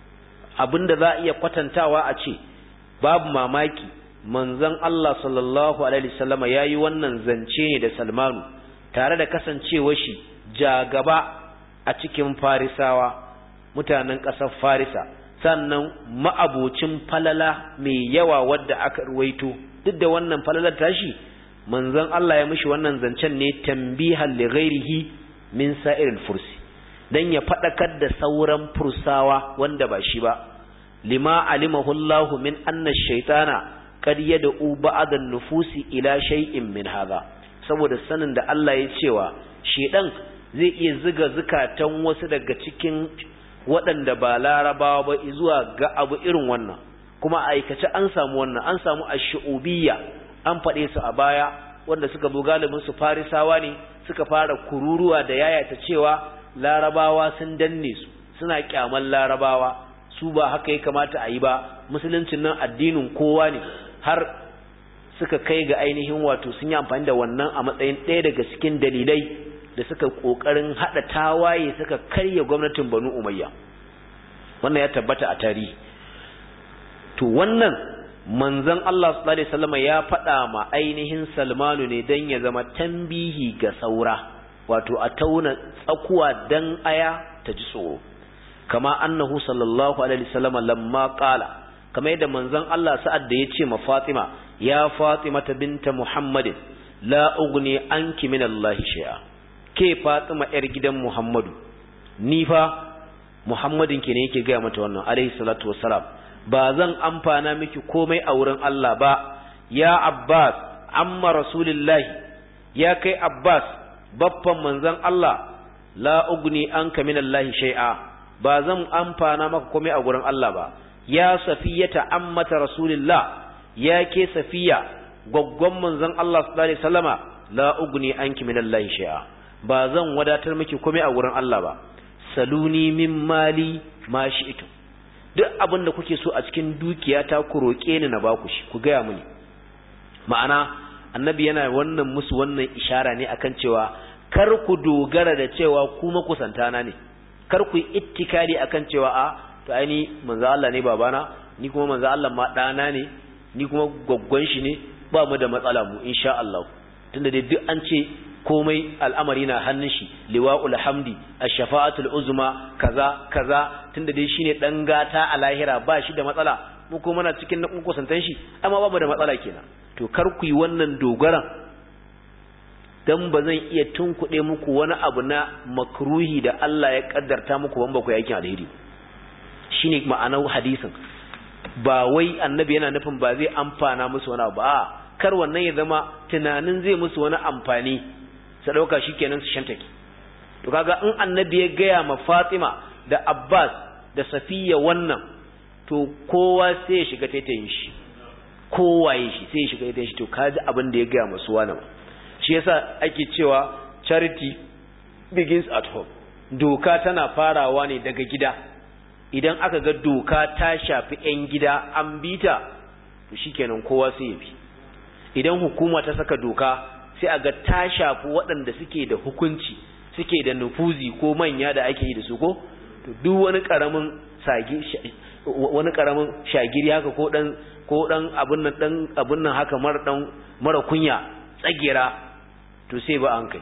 abinda za iya kwatantawa a ce babu mamaki manzon Allah sallallahu alaihi wasallama yayi wannan zance ne da Salmanu tare da kasancewar shi jagaba a cikin Farisawa mutanen ƙasar Farisa sannan ma'abocin falala mai yawa wadda aka ruwaito duk da wannan falalar tashi manzon Allah ya mishi wannan zancen ne tambihan li ghairihi min sa'iril fursi dan ya fadakar da sauran fursawa wanda ba shi ba lima alimahu Allah min anna ash-shaytana qad yad'u ba'd an-nufusi ila shay'in min hadha saboda sanin da Allah ya cewa shedan zai iya ziga zukatan wasu daga cikin waɗanda ba larabawa ba zuwa ga abu irin wannan kuma aikace an samu wannan an samu ash-shu'ubiyya an faɗe su a baya wanda suka zo galibin su farisawa ne suka fara kururuwa da yayata cewa larabawa sun danne su suna kyaman larabawa su ba haka ya kamata a yi ba musuluncin nan addinin kowa ne har suka kai ga ainihin wato sun yi amfani da wannan a matsayin ɗaya daga cikin dalilai da suka kokarin hada tawaye suka karya gwamnatin Banu Umayya wannan ya tabbata a tarihi to wannan manzon Allah sallallahu alaihi wasallam ya faɗa ma ainihin Salmanu ne dan ya zama tambihi ga saura wato a tauna tsakuwa dan aya ta ji tsoro kama annahu sallallahu alaihi wasallam lamma qala kama yadda manzon Allah sa'ad da ya ce ma Fatima ya Fatima binta Muhammadin la ugni anki min Allah shay'a ke Fatima ‘yar gidan Muhammadu, ni fa Muhammadin ke ne yake gaya mata wannan, alaihi salatu wassalam, ba zan amfana miki komai a wurin Allah ba, ya Abbas, amma Rasulillahi, ya kai Abbas, baffan manzan Allah, la ugni an ka min Allah shai'a, ba zan amfana maka komai a wurin Allah ba, ya safiyata ammata Rasulillah, ya ke safiya, gwaggon manzan Allah sallallahu alaihi wasallama, la ugni anki min Allah shai'a. ba zan wadatar miki komai a wurin Allah ba saluni min mali ma shi'tu duk abin da kuke so a cikin dukiyata ku roke ni na baku shi ku gaya mini ma'ana annabi yana wannan musu wannan ishara ne akan cewa kar ku dogara da cewa ku makusantana ne kar ku yi ittikali akan cewa a to aini manzo Allah ne babana ni kuma manzo Allah ma dana ne ni kuma gwaggwan shi ne ba mu da matsala mu insha Allah tunda dai duk an ce komai al'amari na hannun shi liwa'ul hamdi ash-shafa'atul uzma kaza kaza tunda dai shine dan gata a lahira ba shi da matsala mu kuma muna cikin na kusantan shi amma babu da matsala kenan to kar ku yi wannan dogaran dan ba zan iya tunkuɗe muku wani abu na makruhi da Allah ya kaddarta muku ban ba ku yakin alheri shine ma'anar hadisin ba wai annabi yana nufin ba zai amfana musu wani abu a kar wannan ya zama tunanin zai musu wani amfani su ɗauka shi kenan su shantake to kaga in annabi ya gaya ma fatima da abbas da safiya wannan to kowa sai ya shiga taitayin shi kowaye shi sai ya shiga taitayin shi to kaji abin da ya gaya masu wani ba shi yasa ake cewa charity begins at home doka tana farawa ne daga gida idan aka ga doka ta shafi 'yan gida an bita to shikenan kowa sai ya bi idan hukuma ta saka doka sai a ga ta shafi waɗanda suke da hukunci suke da nufuzi ko manya da ake yi da su ko to duk wani karamin sagi wani karamin shagiri haka ko dan ko dan abun nan dan abun nan haka mara dan mara kunya tsagera to sai ba an kai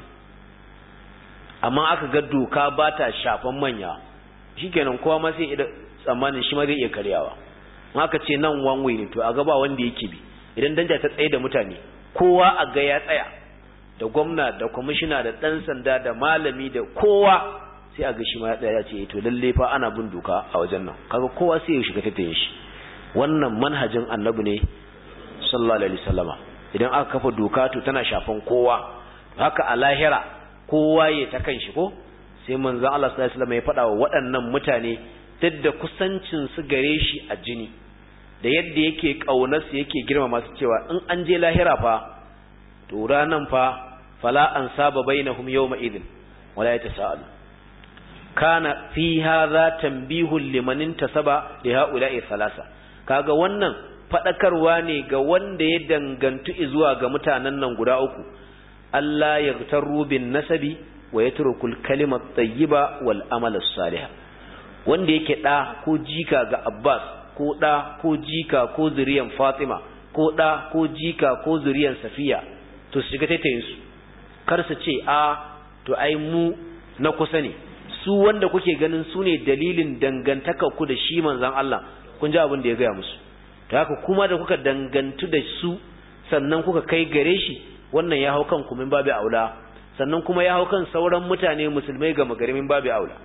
amma aka ga doka ba ta shafan manya shikenan kowa ma sai idan tsammanin shi ma zai iya karyawa aka ce nan one way ne to a ga ba wanda yake bi idan danja ta tsaye da mutane kowa a ga ya tsaya da gwamna da kwamishina da ɗan sanda da malami da kowa sai a ga shi ma ya tsaya ya ce to lalle fa ana bin doka a wajen nan kaga kowa sai ya shiga tattayin shi wannan manhajin annabi ne sallallahu alaihi wasallama idan aka kafa doka to tana shafan kowa haka a lahira kowa ya ta kan shi ko sai manzon Allah sallallahu alaihi wasallama ya faɗa wa waɗannan mutane duk da kusancin su gare shi a jini da yadda yake kaunar su yake girmama su cewa in an je lahira fa to ranan fa fala an saba bainahum yawma idin wala yatasaalu kana fi hadha tanbihun liman intasaba li haula'i thalasa kaga wannan fadakarwa ne ga wanda ya dangantu zuwa ga mutanen nan guda uku Allah yaghtaru bin nasabi wa yatrukul kalimat tayyiba wal amal salih wanda yake da ko jika ga Abbas ko da ko jika ko zuriyan Fatima ko da ko jika ko zuriyan Safiya to su shiga taitayin su kar su ce a to ai mu na kusa ne su wanda kuke ganin su ne dalilin dangantaka ku da shi manzon Allah kun ji abin da ya gaya musu to haka kuma da kuka dangantu da su sannan kuka kai gare shi wannan ya hau kanku min babu aula sannan kuma ya hau kan sauran mutane musulmai ga magarimin babu aula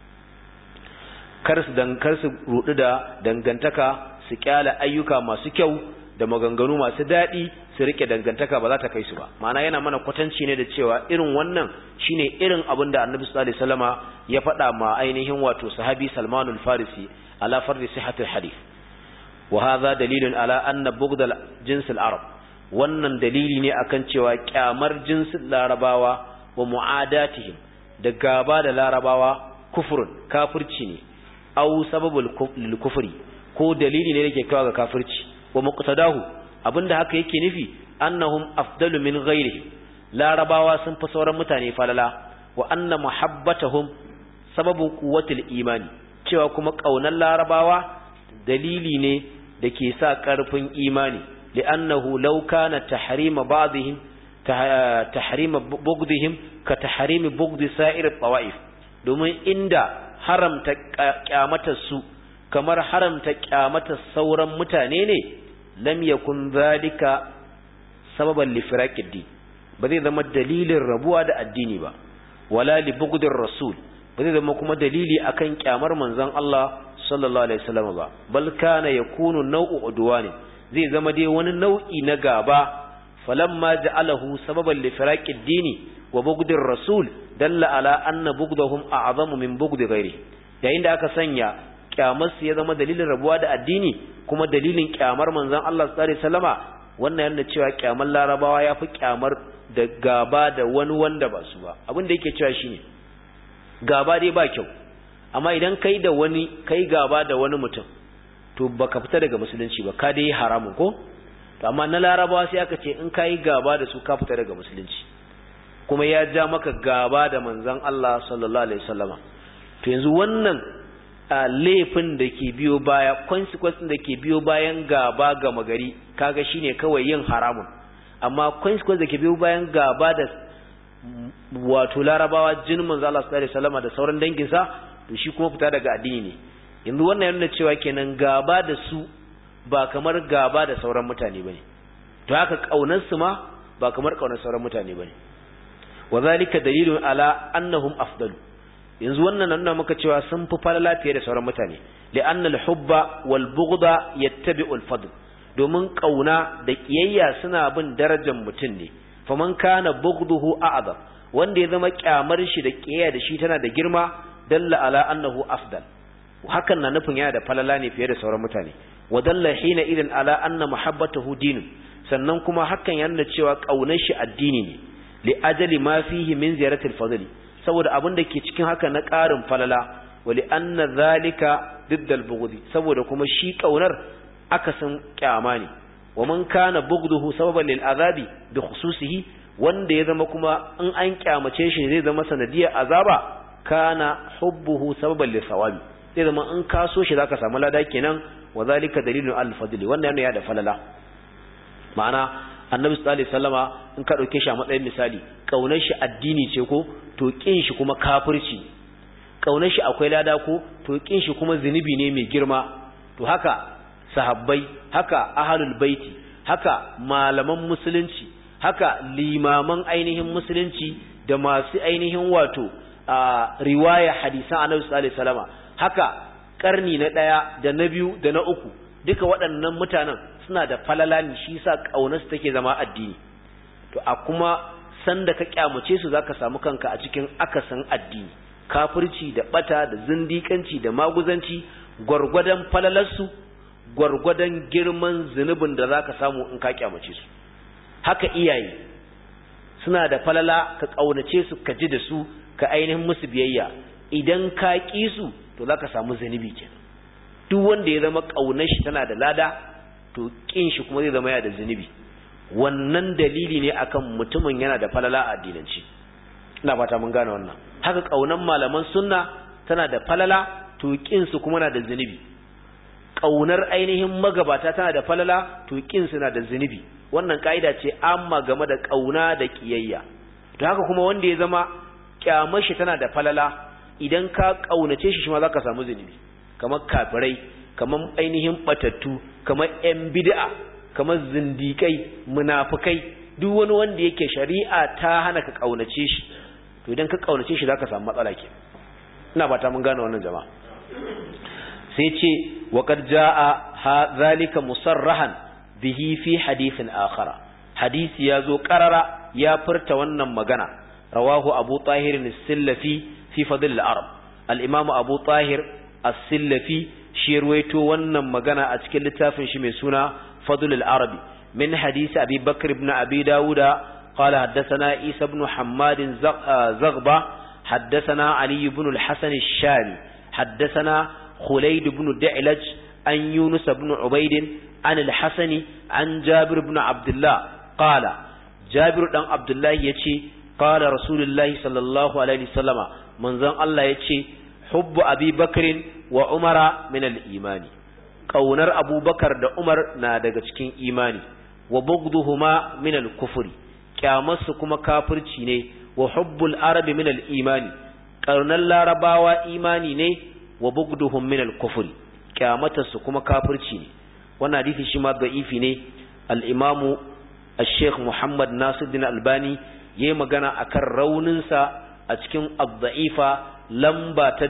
kar su dan kar su rudu da dangantaka su kyala ayyuka masu kyau da maganganu masu daɗi su rike dangantaka ba za ta kai su ba ma'ana yana mana kwatanci ne da cewa irin wannan shine irin abin da annabi sallallahu alaihi wasallama ya faɗa ma ainihin wato sahabi Salman al-Farisi ala fardi sihhatil hadith wa hadha dalilun ala anna bughd al-jins al-arab wannan dalili ne akan cewa kyamar jinsin larabawa wa mu'adatihim da gaba da larabawa kufrun kafirci ne aw sababul kufri ko dalili ne yake kawo ga kafirci wa muqtadahu abinda haka yake nufi annahum afdalu min ghairihi larabawa sun fi sauran mutane falala wa anna muhabbatahum sababu quwwatil imani cewa kuma kaunar larabawa dalili ne da ke sa karfin imani li'annahu law kana tahrima ba'dihim tahrima bughdihim ka tahrimi bughdi sa'ir at-tawa'if domin inda haramta kyamatar su kamar haramta kyamatar sauran mutane ne lam yakun zalika sababan li firaqid din ba zai zama dalilin rabuwa da addini ba wala li bughdir rasul ba zai zama kuma dalili akan kyamar manzon Allah sallallahu alaihi wasallam ba bal kana yakunu naw'u udwani zai zama dai wani nau'i na gaba falamma ja'alahu sababan li firaqid dini wa bughdir rasul dalla ala anna bughdahum a'zamu min bughdi ghairi yayin da aka sanya kyamar su ya zama dalilin rabuwa da addini kuma dalilin kyamar manzon Allah sallallahu alaihi wasallama wannan yana cewa kyamar larabawa yafi kyamar da gaba da wani wanda ba su ba abin da yake cewa shine gaba dai ba kyau amma idan kai da wani kai gaba da wani mutum to baka fita daga musulunci ba ka dai haramun ko to amma na larabawa sai aka ce in kai gaba da su ka fita daga musulunci kuma ya ja maka gaba da manzon Allah sallallahu alaihi wasallama to yanzu wannan a laifin da ke biyo baya consequence da ke biyo bayan gaba ga magari kaga shine kawai yin haramun amma consequence da ke biyo bayan gaba da wato larabawa jinin manzo Allah sallallahu alaihi wasallam da sauran danginsa to shi kuma fita daga addini ne yanzu wannan yana cewa kenan gaba da su ba kamar gaba da sauran mutane bane to haka kaunar su ma ba kamar kaunar sauran mutane bane wa zalika dalilun ala annahum afdalu yanzu wannan nuna maka cewa sun fi falala fiye da sauran mutane li'anna al-hubba wal bughda yattabi'u al-fadl domin kauna da kiyayya suna bin darajar mutum ne faman kana bughduhu a'zam wanda ya zama kyamar shi da kiyayya da shi tana da girma dalla ala annahu afdal hakan na nufin yana da falala ne fiye da sauran mutane wadalla hina idan ala anna muhabbatahu dinun sannan kuma hakan yana cewa kaunar shi addini ne li ajali ma fihi min ziyaratil fadli saboda abin da ke cikin haka na ƙarin falala wali anna zalika diddal bughdi saboda kuma shi kaunar akasin kyama ne wa man kana bughduhu sababan lil azabi bi khususihi wanda ya zama kuma in an kyamace shi zai zama sanadiyar azaba kana hubbuhu sababan lil sawabi zai zama in ka so shi zaka samu lada kenan wa zalika dalilun al fadli wannan yana da falala ma'ana annabi sallallahu alaihi wasallama in ka dauke shi a matsayin misali kaunar shi addini ce ko to kin shi kuma kafirci kaunar shi akwai lada ko to kin shi kuma zunubi ne mai girma to haka sahabbai haka ahlul baiti haka malaman musulunci haka limaman ainihin musulunci da masu ainihin wato a riwaya hadisan annabi sallallahu alaihi wasallama haka karni na daya da na biyu da na uku duka waɗannan mutanen suna da falala ne shi yasa kaunarsu take zama addini to a kuma sanda ka kyamace su zaka samu kanka a cikin akasin addini kafirci da bata da zindikanci da maguzanci gwargwadon falalarsu gwargwadon girman zunubin da zaka samu in ka kyamace su haka iyaye suna da falala ka kaunace su ka ji da su ka ainihin musu biyayya idan ka ƙi su to zaka samu zunubi kenan duk wanda ya zama kaunar shi tana da lada to kin shi kuma zai zama yana da zunubi wannan dalili ne akan mutumin yana da falala a addinanci ina fata mun gane wannan haka kaunan malaman sunna tana da falala to kin su kuma na da zunubi kaunar ainihin magabata tana da falala to kin su na da zunubi wannan kaida ce amma game da kauna da kiyayya to haka kuma wanda ya zama kyamar shi tana da falala idan ka kaunace shi shi ma zaka samu zunubi kamar kafirai kamar ainihin batattu kamar yan bid'a kamar zindikai munafikai duk wani wanda yake shari'a ta hana ka kaunace shi to idan ka kaunace shi zaka samu matsala ke ina ba ta mun gane wannan jama'a sai ce wa qad jaa zalika musarrahan bihi fi hadithin akhara hadisi yazo qarara ya furta wannan magana rawahu abu tahir as-sillafi fi fadl al-arab al-imam abu tahir as-sillafi shi ruwaito wannan magana a cikin littafin shi mai suna fadl al-arabi min hadisi abi bakr ibn abi dawuda قال حدثنا عيسى بن حماد زغبة حدثنا علي بن الحسن الشامي حدثنا خليد بن دعلج عن يونس بن عبيد عن الحسن عن جابر بن عبد الله قال جابر بن عبد الله يتي قال رسول الله صلى الله عليه وسلم من ذن الله يتي حب أبي بكر وعمر من الإيمان قونر أبو بكر دا عمر نادق cikin imani wa bugduhuma min al-kufri kyamarsu kuma kafirci ne wa hubbul arabi min al-imani karnan larabawa imani ne wa bugduhum min al-kufri kyamatarsu kuma kafirci ne wannan hadisi shi ma da'ifi ne al-imamu al-sheikh Muhammad Nasiruddin Albani yayi magana akan raunin sa a cikin ad-da'ifa lamba ta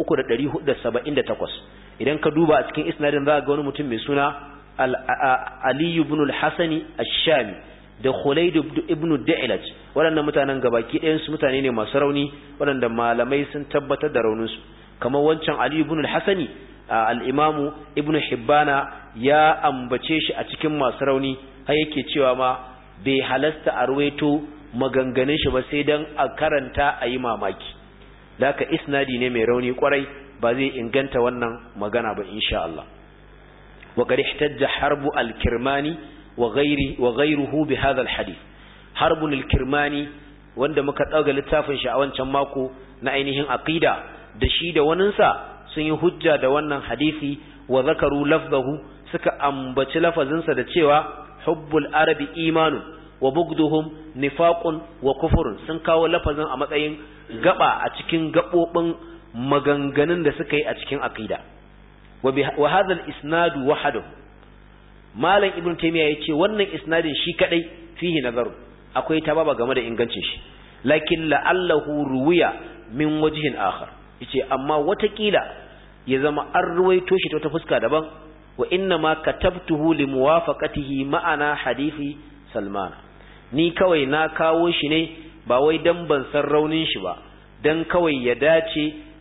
3478 idan ka duba a cikin isnadin za ga wani mutum mai suna Ali ibn al-Hasani ash-Shami da Khulaid ibn Da'ilaj waɗannan mutanen gabaki ɗayan su mutane ne masu rauni waɗanda malamai sun tabbatar da raunin su kamar wancan Ali ibn al-Hasani al-Imam Ibn Hibbana ya ambace shi a cikin masu rauni har yake cewa ma bai halasta a ruwaito maganganun shi ba sai dan a karanta a yi mamaki da haka isnadi ne mai rauni kwarai ba zai inganta wannan magana ba insha Allah وقد احتج حرب الكرماني وغيره وغيره بهذا الحديث حرب الكرماني wanda muka dauga littafin shi a wancan mako na ainihin aqida da shi da waninsa sun yi hujja da wannan hadisi wa zakaru lafzahu suka ambaci lafazinsa da cewa hubbul arabi imanu wa bugduhum nifaqun wa kufurun sun kawo lafazin a matsayin gaba a cikin gabobin maganganun da suka yi a cikin aqida wa hadha al-isnad wahdahu malam ibn taymiya yace wannan isnadin shi kadai fihi nazaru akwai tababa game da ingancin shi lakin la'allahu ruwiya min wajhin akhar yace amma watakila ya zama an ruwaito shi ta wata fuska daban wa inna ma katabtuhu li muwafaqatihi ma'ana hadisi salman ni kawai na kawo shi ne ba wai dan ban san raunin shi ba dan kawai ya dace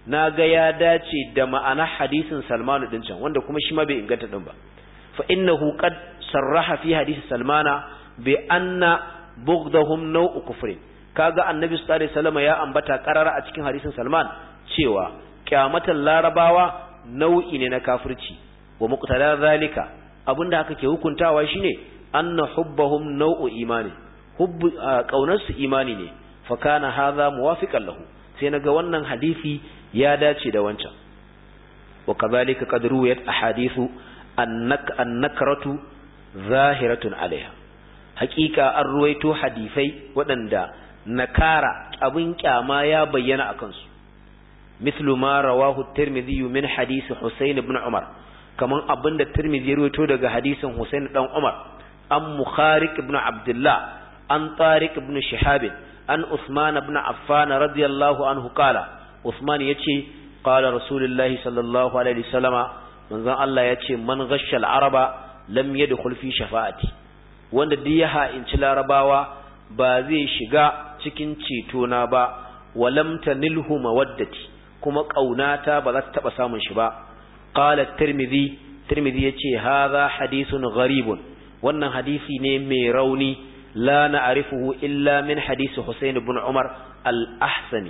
na ga ya dace da ma'ana hadisin salmanu din can wanda kuma shi ma bai inganta din ba fa innahu qad sarraha fi hadisi salmana bi anna bughdahum naw'u kufrin kaga annabi sallallahu alaihi wasallam ya ambata qarara a cikin hadisin salman cewa kyamatan larabawa nau'i ne na kafirci wa muqtada zalika abinda haka ke hukuntawa shine anna hubbahum naw'u imani hubbu kaunarsu imani ne fa kana hadha muwafiqan lahu sai naga wannan hadisi ya dace da wancan wa kadhalika qad ruwayat ahadithu annak annakratu zahiratun alaiha haqiqa an ruwaito hadisai waɗanda nakara abin kyama ya bayyana akan su mithlu ma rawahu at-tirmidhi min hadith husayn ibn umar kaman abinda tirmidhi ya ruwaito daga hadisin husayn dan umar an mukhariq ibn abdullah an tariq ibn shihab an usman ibn affan radiyallahu anhu qala usman yace qala rasulullahi sallallahu alaihi wasallama manzon Allah yace man ghashsha al-araba lam yadkhul fi shafa'ati wanda duk ya ha'inci larabawa ba zai shiga cikin ceto na ba walam tanilhu mawaddati kuma kaunata ba za ta taba samun shi ba qala tirmidhi tirmidhi yace hadha hadithun gharibun wannan hadisi ne mai rauni la na'rifuhu illa min hadisi Husayn ibn Umar al-Ahsani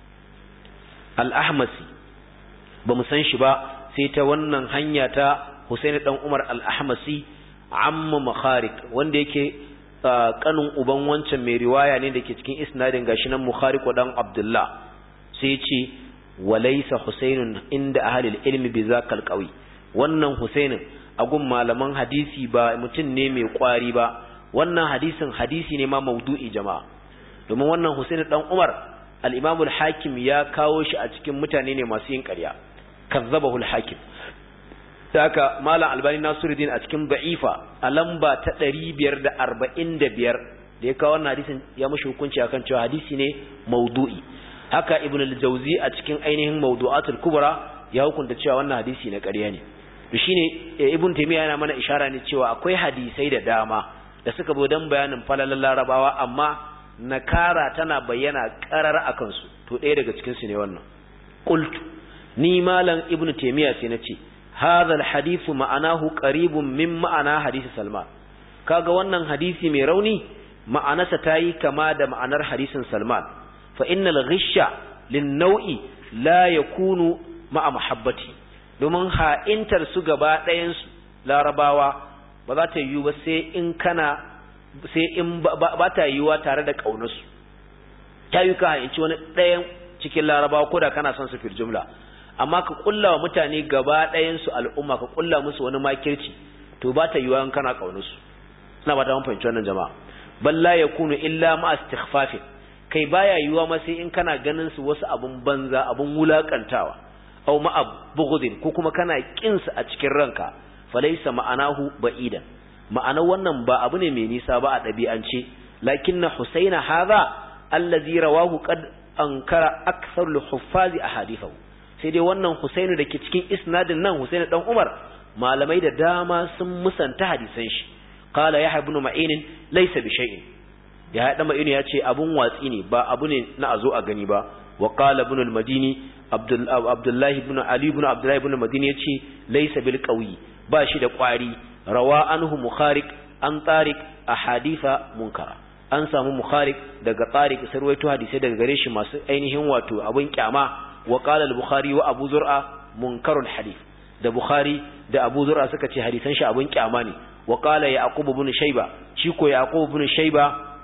al-Ahmasi ba mu san shi ba sai ta wannan hanya ta Husayn dan Umar al-Ahmasi amma makharik wanda yake kanin uban wancan mai riwaya ne dake cikin isnadin gashi nan Mukhariq dan Abdullah sai ya ce walaysa Husaynun inda ahli ilmi bi zakal qawi wannan Husainin agun malaman hadisi ba mutum ne mai kwari ba wannan hadisin hadisi ne ma maudu'i jama'a domin wannan Husain dan Umar al-Imam al-Hakim ya kawo shi a cikin mutane ne masu yin ƙarya kazzabahu al-Hakim haka malam Albani Nasiruddin a cikin da'ifa a lamba ta 545 da ya kawo wannan hadisin ya mushi hukunci akan cewa hadisi ne maudu'i haka Ibn al-Jawzi a cikin ainihin mawdu'atul kubra ya hukunta cewa wannan hadisi na ƙarya ne to shine ibn taymiya yana mana ishara ne cewa akwai hadisai da dama da suka bo dan bayanin falalan larabawa amma nakara tana bayyana karar akan su to ɗaya daga cikin su ne wannan qultu ni malam ibn taymiya sai nace hadha alhadith ma'anahu qaribun min ma'ana hadisi salman kaga wannan hadisi mai rauni ma'anarsa tayi kama da ma'anar hadisin salman fa innal ghisha lin naw'i la yakunu ma'a mahabbati domin ha'intar su gaba ɗayansu larabawa ba za ta yiwu ba sai in kana sai in ba ta yiwuwa tare da ƙaunarsu ta yi ka ha'inci wani ɗayan cikin larabawa ko da kana son su fil jumla amma ka ƙulla wa mutane gaba ɗayansu al'umma ka ƙulla musu wani makirci to ba ta yiwuwa in kana ƙaunarsu ina ba ta mun fahimci wannan jama'a balla ya kunu illa ma istighfafin kai baya yiwuwa ma sai in kana ganin su wasu abun banza abun wulakantawa aw ma'a bughdin ko kuma kana kinsa a cikin ranka falaysa ma'anahu ba'idan ma'ana wannan ba abu ne mai nisa ba a dabi'ance lakinna husaina hadha allazi rawahu qad ankara akthar al-huffazi ahadithahu sai dai wannan husainu dake cikin isnadin nan husainu dan umar malamai da dama sun musanta hadisan shi qala yahya ibn ma'in laysa bi shay'in ya dan ma'in ya ce abun watsi ne ba abu ne na azo a gani ba wa qala ibn al-madini Abdullahi ibn Ali ibn Abdullahi ibn Madini yace laysa bil qawi ba shi da kwari rawa anhu Mukhariq an Tariq ahaditha munkara an samu Mukhariq daga Tariq sarwaito hadisi daga gare shi masu ainihin wato abun kyama wa qala al-Bukhari wa Abu Zur'a munkarul hadith da Bukhari da Abu Zur'a suka ce hadisan shi abun kyama ne wa qala Yaqub ibn Shayba shi ko Yaqub ibn Shayba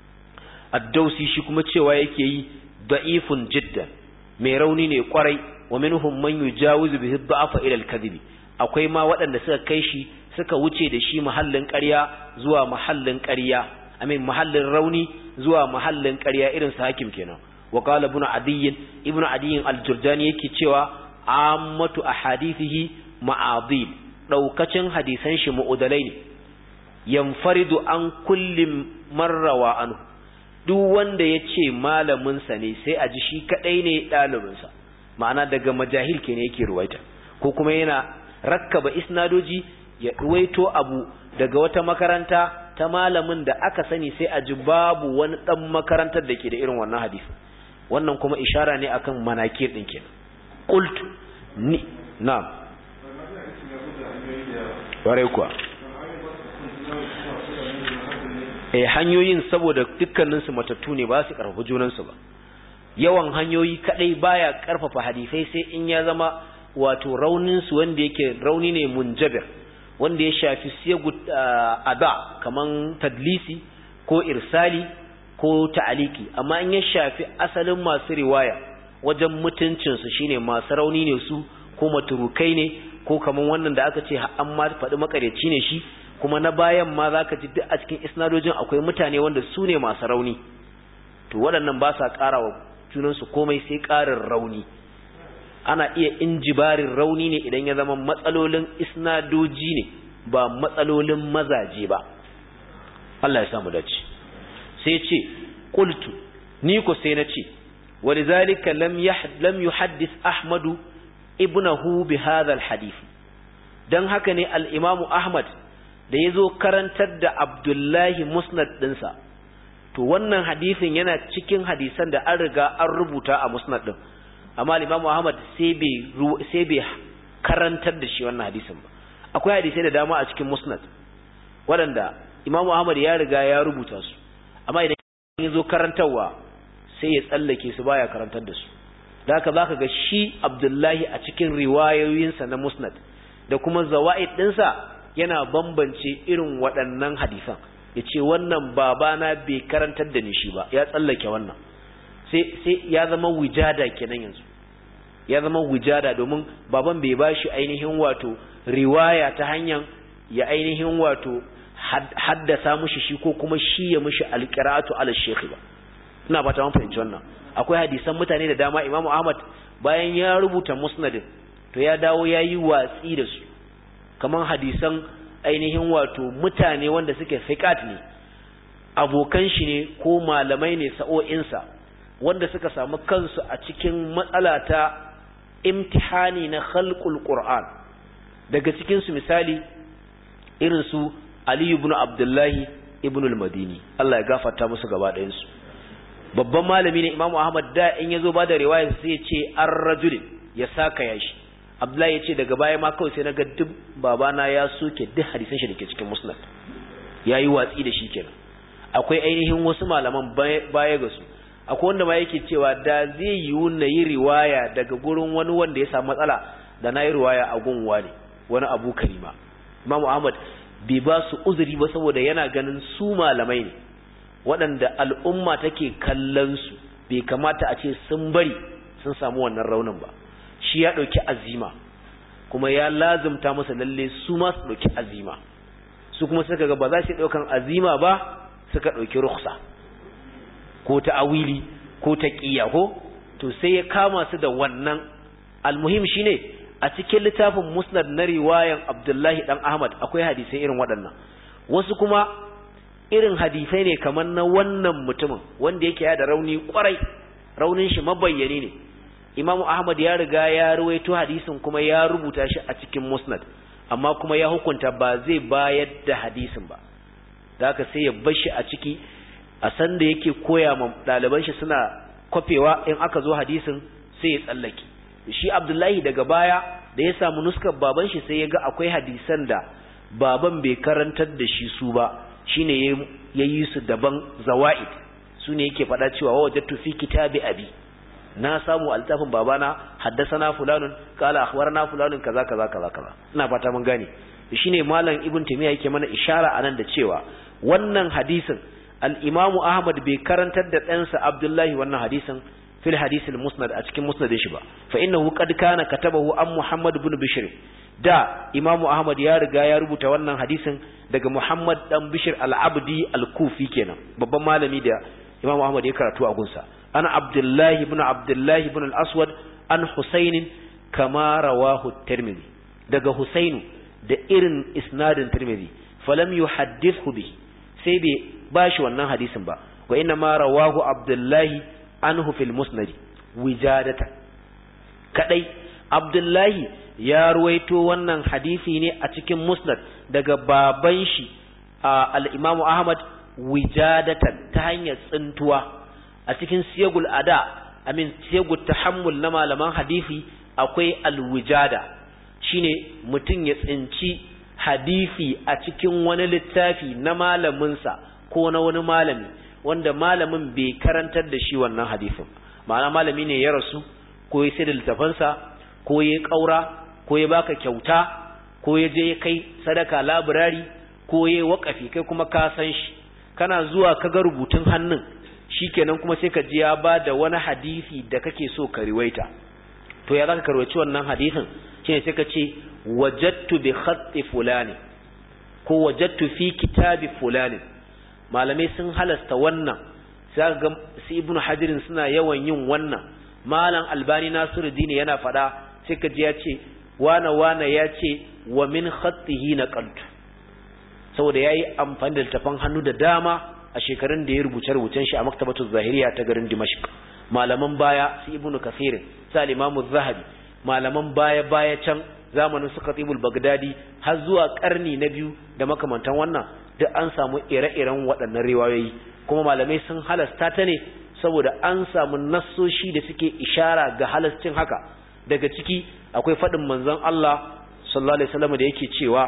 ad-Dawsi shi kuma cewa yake yi da'ifun jiddan mai rauni ne kwarai wa minhum man yujawizu bihi dha'fa ila al-kadhib akwai ma waɗanda suka kai shi suka wuce da shi mahallin ƙarya zuwa mahallin ƙarya amin mahallin rauni zuwa mahallin ƙarya irin sa hakim kenan wa qala ibn adiy ibn adiy al-jurjani yake cewa ammatu ahadithihi ma'adil daukacin hadisan shi mu'udalai ne yanfaridu an kulli marrawa anhu duk wanda ya ce malaminsa ne sai a ji shi kaɗai ne ɗalibinsa ma'ana daga majahil ke ne yake ruwaita ko kuma yana rakkaba isnadoji ya ruwaito abu daga wata makaranta ta malamin da aka sani sai a ji babu wani ɗan makarantar da ke da irin wannan hadisi wannan kuma ishara ne akan manakir ɗin kenan qultu ni na'am ware kuwa eh hanyoyin saboda dukkaninsu matattu ne ba su karfafa junansu ba yawan hanyoyi kadai baya karfafa hadisai sai in ya zama wato raunin su wanda yake rauni ne munjabir wanda ya shafi siyagu ada kaman tadlisi ko irsali ko ta'aliki amma in ya shafi asalin masu riwaya wajen mutuncin su shine masu rauni ne su ko maturukai ne ko kaman wannan da aka ce an ma faɗi makareci ne shi kuma na bayan ma zaka ji duk a cikin isnadojin akwai mutane wanda su ne masu rauni to waɗannan ba sa ƙara wa junansu komai sai ƙarin rauni ana iya injibarin rauni ne idan ya zama matsalolin isnadoji ne ba matsalolin mazaje ba Allah ya samu dace sai ce qultu ni ko sai na ce walidhalika lam lam yuhaddith ahmadu ibnahu bi hadha alhadith dan haka ne al-imamu ahmad da yazo karantar da abdullahi musnad dinsa to wannan hadisin yana cikin hadisan da an riga an rubuta a musnad din amma Imam Muhammad sai bai sai bai karantar da shi wannan hadisin ba akwai hadisai da dama a cikin musnad waɗanda Imam Muhammad ya riga ya rubuta su amma idan ya zo karantarwa sai ya tsallake su baya karantar da su da haka zaka ga shi Abdullahi a cikin riwayoyinsa na musnad da kuma zawaid ɗinsa yana bambance irin waɗannan hadisan ya ce wannan babana bai karantar da ni shi ba ya tsallake wannan sai ya zama wujada kenan yanzu ya zama wujada domin baban bai ba shi ainihin wato riwaya ta hanyar ya ainihin wato haddasa mushi shi ko kuma shi ya mushi alqira'atu ala shekhi ba ina fata mun fahimci wannan akwai hadisan mutane da dama Imam Ahmad bayan ya rubuta musnadin to ya dawo yayi watsi da su kaman hadisan ainihin wato mutane wanda suke fiqat ne abokan shi ne ko malamai ne sa'o'insa wanda suka samu kansu a cikin matsala ta imtihani na khalqul qur'an daga cikin su misali irin su Ali ibn Abdullah ibn al-Madini Allah ya gafarta musu gaba ɗayan su babban malami ne Imam Ahmad da in yazo ba da riwaya sai ya ce ar-rajul ya saka yashi Abdullahi ya ce daga baya ma kawai sai na ga duk babana ya soke duk hadisan shi dake cikin musnad yayi watsi da shi kenan akwai ainihin wasu malaman baya ga su akwai wanda ma yake cewa da zai yiwu na yi riwaya daga gurin wani wanda ya samu matsala da na yi riwaya a gun wani wani abu karima Imam Ahmad bai ba su uzuri ba saboda yana ganin su malamai ne waɗanda al'umma take kallon su bai kamata a ce sun bari sun samu wannan raunin ba shi ya ɗauki azima kuma ya lazumta masa lalle su ma su ɗauki azima su kuma suka ga ba za su ɗaukan azima ba suka ɗauki ruksa ko ta awili ko ta ƙiya ko to sai ya kama su da wannan almuhim shine a cikin littafin musnad na riwayan abdullahi dan ahmad akwai hadisai irin waɗannan wasu kuma irin hadisai ne kamar na wannan mutumin wanda yake ya da rauni kwarai raunin shi mabayyani ne imamu ahmad ya riga ya ruwaito hadisin kuma ya rubuta shi a cikin musnad amma kuma ya hukunta ba zai bayar da hadisin ba da haka sai ya bar shi a ciki a san da yake koya ma ɗaliban shi suna kwafewa in aka zo hadisin sai ya tsallake shi abdullahi daga baya da ya samu nuskar baban shi sai ya ga akwai hadisan da baban bai karantar da shi su ba shine ya yi su daban zawa'id su ne yake faɗa cewa wa wajattu fi kitabi abi na samu altafin babana haddasana fulanun kala akhbarana fulanun kaza kaza kaza kaza ina fata mun gane shine malam ibn taymiya yake mana ishara anan da cewa wannan hadisin al-imamu ahmad bai karantar da ɗansa abdullahi wannan hadisin fil hadisil musnad a cikin musnadin shi ba fa innahu qad kana katabahu an muhammad ibn bishr da imamu ahmad ya riga ya rubuta wannan hadisin daga muhammad dan bishr al-abdi al-kufi kenan babban malami da imamu ahmad ya karatu a gunsa ana abdullahi ibn abdullahi ibn al-aswad an husayn kama rawahu tirmidhi daga husainu da irin isnadin tirmidhi falam yuhaddithu bi sai bai bashi wannan hadisin ba wa inna ma rawahu abdullahi anhu fil musnad wijadata kadai abdullahi ya ruwaito wannan hadisi ne a cikin musnad daga baban shi al-imamu ahmad wijadatan ta hanyar tsintuwa a cikin siyagul ada amin siyagul tahammul na malaman hadisi akwai alwijada shine mutum ya tsinci hadisi a cikin wani littafi na malaminsa ko na wani malami wanda malamin bai karantar da shi wannan hadisin ma'ana malami ne ya rasu ko ya sai da littafansa ko ya ƙaura ko ya baka kyauta ko ya je ya kai sadaka labirari ko ya wakafi kai kuma ka san shi kana zuwa ka ga rubutun hannun shikenan kuma sai ka ji ya ba da wani hadisi da kake so ka riwaita to ya zaka karwaci wannan hadisin shine sai ka ce wajadtu bi khatti fulani ko wajadtu fi kitabi fulani malamai sun halasta wannan sai ga su ibnu hajirin suna yawan yin wannan malam albani nasiruddin yana fada sai ka ji ya ce wana wana ya ce wa min khattihi naqaltu saboda yayi amfani da littafan hannu da dama a shekarun da ya rubuce rubucen shi a maktabatu zahiriya ta garin dimashq malaman baya su ibnu kathir sa imamu zahabi malaman baya baya can zamanin su khatibul bagdadi har zuwa karni na biyu da makamantan wannan duk an samu ire-iren waɗannan riwayoyi kuma malamai sun halasta ta ne saboda an samu nassoshi da suke ishara ga halascin haka daga ciki akwai faɗin manzon Allah sallallahu alaihi wasallam da yake cewa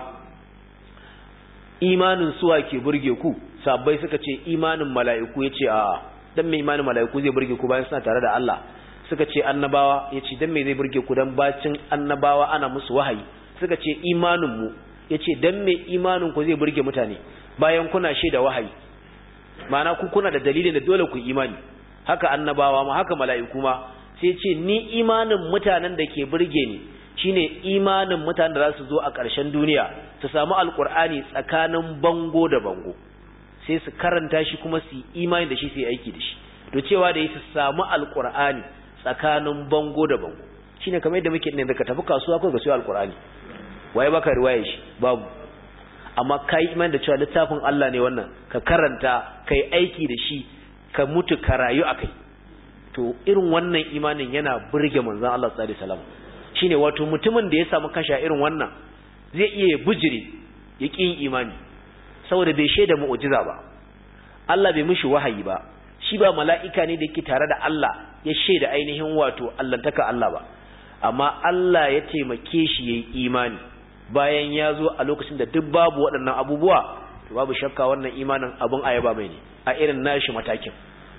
imanin suwa ke burge ku sabbai suka ce imanin mala'iku yace a'a dan me imanin mala'iku zai burge ku bayan suna tare da Allah suka ce annabawa yace dan me zai burge ku dan bacin annabawa ana musu wahayi suka ce imanin mu yace dan me imanin ku zai burge mutane bayan kuna shaida wahayi ma'ana ku kuna da dalilin da dole ku imani haka annabawa ma haka mala'iku ma sai ce ni imanin mutanen da ke burge ni shine imanin mutanen da za su zo a ƙarshen duniya su samu alkur'ani tsakanin bango da bango sai su karanta shi kuma su yi imani da shi su yi aiki da shi to cewa da yi su samu alkur'ani tsakanin bango da bango shine kamar yadda muke ne daga tafi kasuwa ko ga su alkur'ani waye baka riwaye shi babu amma kai imani da cewa littafin Allah ne wannan ka karanta kai aiki da shi ka mutu ka rayu akai to irin wannan imanin yana burge manzon Allah sallallahu alaihi wasallam shine wato mutumin da ya samu kasha irin wannan zai iya bujire ya ƙi yin imani saboda bai shaida mu'jiza ba Allah bai mishi wahayi ba shi ba mala'ika ne da yake tare da Allah ya shaida ainihin wato allantaka Allah ba amma Allah ya taimake shi yayi imani bayan ya zo a lokacin da duk babu waɗannan abubuwa to babu shakka wannan imanin abun ayaba mai ne a irin nashi matakin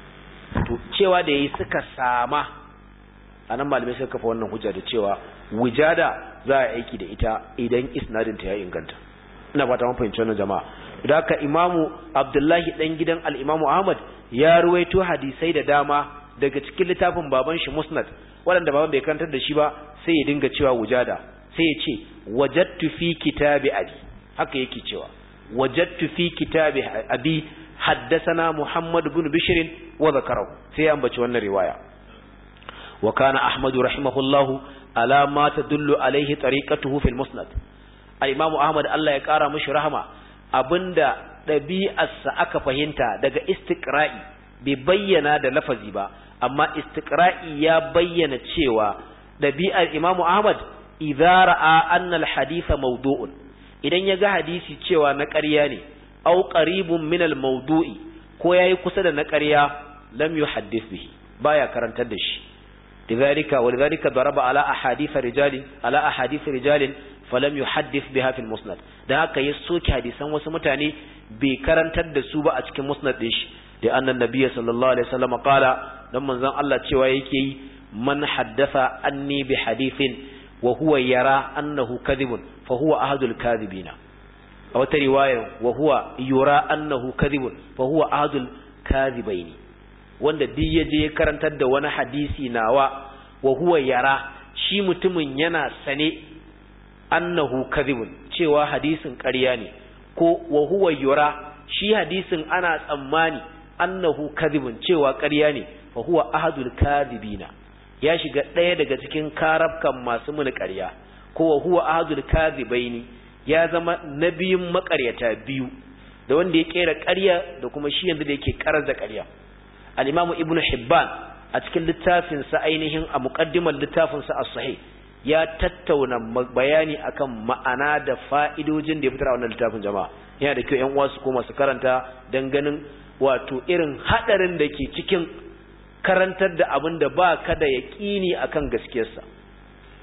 to cewa da yayi suka sama anan malamai suka kafa wannan hujja da cewa wujada za a aiki da ita idan isnadin ta ya inganta ina fata mun fahimci wannan jama'a da haka imamu abdullahi dan gidan al-imamu ahmad ya ruwaito hadisai da dama daga cikin littafin baban shi musnad waɗanda baban bai karantar da shi ba sai ya dinga cewa wujada sai ya ce wajadtu fi kitabi abi haka yake cewa wajadtu fi kitabi abi haddathana muhammad ibn bishr wa zakarahu sai ya ambaci wannan riwaya wa kana ahmad rahimahullahu ala ma tadullu alaihi tariqatuhu fil musnad al-imamu ahmad Allah ya kara mishi rahama abinda ɗabi'arsa aka fahimta daga istiqra'i bai bayyana da lafazi ba amma istiqra'i ya bayyana cewa ɗabi'ar imamu ahmad idza ra'a anna al-haditha mawdu'un idan ya ga hadisi cewa na ƙarya ne aw qaribun min al-mawdu'i ko yayi kusa da na ƙarya lam yuhaddith bihi baya karantar da shi لذلك ولذلك ضرب على أحاديث رجال على أحاديث رجال فلم يحدث بها في المسند da haka ya soke hadisan wasu mutane bai karantar da su ba a cikin musnad din shi da annan nabiyyi sallallahu alaihi wasallam qala dan manzon Allah cewa yake yi man haddatha anni bi hadithin wa huwa yara annahu kadhibun fa huwa ahadul kadhibina a wata riwaya wa huwa yura annahu kadhibun fa huwa ahadul kadhibaini wanda duk ya je ya karantar da wani hadisi nawa wa huwa yara shi mutumin yana sane annahu kadhibun cewa hadisin ƙarya ne ko wa huwa yura shi hadisin ana tsammani annahu kadhibun cewa ƙarya ne fa huwa ahadul kadhibina ya shiga ɗaya daga cikin karabkan masu muni ƙarya ko wa huwa ahadul kadhibaini ya zama nabiyin maƙaryata biyu da wanda ya kera ƙarya da kuma shi yanzu da yake karar da ƙarya al-imamu ibnu hibban a cikin littafinsa ainihin a muqaddimar littafinsa as-sahih ya tattauna bayani akan ma'ana da fa'idojin da ya fitar a wannan littafin jama'a yana da kyau ƴan uwa su koma su karanta dan ganin wato irin hadarin da ke cikin karantar da abin da ba ka da yaƙini akan gaskiyarsa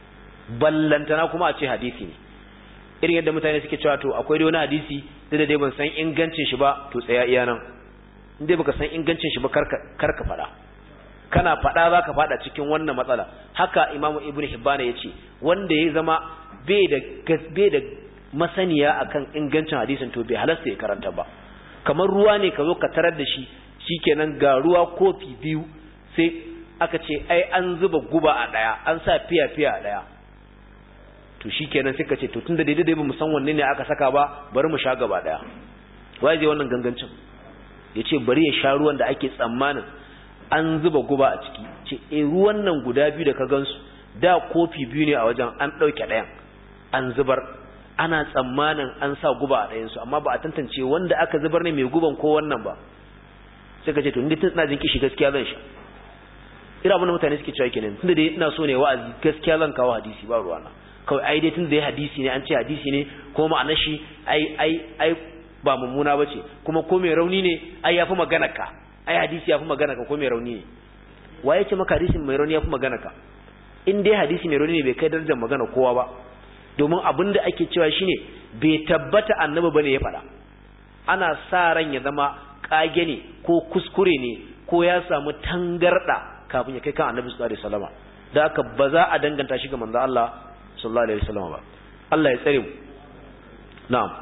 ballantana kuma a ce hadisi ne irin yadda mutane suke cewa to akwai da wani hadisi da dai ban san ingancin shi ba to tsaya iya nan in dai baka san ingancin shi ba karka karka fada kana fada zaka fada cikin wannan matsala haka imamu ibnu hibbana yace wanda ya zama bai da bai da masaniya akan ingancin hadisin to bai halasta ya karanta ba kamar ruwa ne ka zo ka tarar da shi shikenan ga ruwa kofi biyu sai aka ce ai an zuba guba a daya an sa fiya fiya a daya to shikenan sai ka ce to tunda daidai ba mu san wanne ne aka saka ba bari mu sha gaba daya wai je wannan gangancin yace bari ya sha ruwan da ake tsammanin an zuba guba a ciki ce eh ruwan nan guda biyu da ka gansu da kofi biyu ne a wajen an dauke dayan an zubar ana tsammanin an sa guba a ɗayansu amma ba a tantance wanda aka zubar ne mai guban ko wannan ba sai ka ce to ni tun ina jin kishi gaskiya zan sha ira abin da mutane suke cewa kenan tunda dai ina so ne wa'azi gaskiya zan kawo hadisi ba ruwana kawai ai dai tunda dai hadisi ne an ce hadisi ne ko ma'anar shi ai ai ai ba mummuna bace kuma ko mai rauni ne ai yafi magana ka ai hadisi yafi magana ka ko mai rauni ne waye ce maka hadisin mai rauni yafi magana ka in dai hadisi mai rauni ne bai kai darajar magana kowa ba domin abin da ake cewa shine bai tabbata annabi bane ya faɗa ana sa ran ya zama kage ne ko kuskure ne ko ya samu tangarda kafin ya kai kan annabi sallallahu alaihi wasallam da haka ba za a danganta shi ga manzo Allah sallallahu alaihi wasallam ba Allah ya tsare mu na'am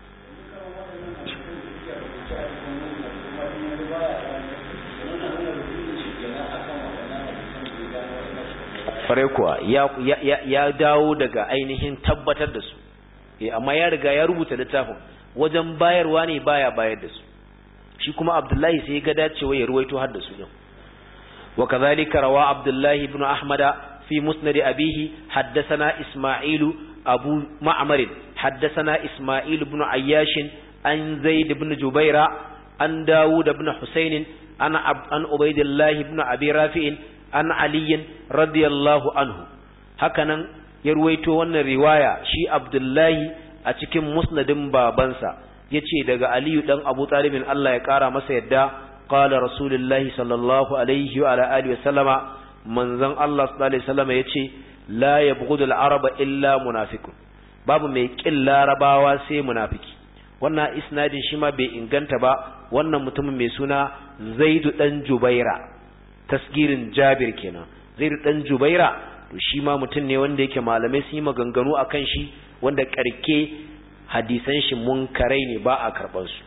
fare kuwa ya, ya, ya dawo daga ainihin tabbatar da su e, amma ya riga ya rubuta littafin wajen bayarwa ne baya bayar da su shi kuma abdullahi sai ya ga dacewa ya ruwaito har da su din wa kadhalika rawa abdullahi ibn ahmada fi musnad abihi haddathana isma'ilu abu ma'mar haddathana isma'il ibn ayyash an zaid ibn jubaira an dawud ibn husayn an an ubaydillah ibn abi rafi'in an aliyin radiyallahu anhu hakanan ya ruwaito wannan riwaya shi abdullahi a cikin musnadin babansa ya ce daga aliyu ɗan abu talibin Allah ya ƙara masa yadda ƙala rasulullahi sallallahu alaihi wa alihi wasallama manzon Allah sallallahu alaihi wasallama ya ce la yabghudu al-araba illa munafiqun babu mai ƙin larabawa sai munafiki wannan isnadin shi ma bai inganta ba wannan mutumin mai suna zaidu ɗan jubaira tasgirin jabir kenan zai dan jubaira to shi ma mutum ne wanda yake malamai sun yi maganganu akan shi wanda karke hadisan shi munkarai ne ba a karban su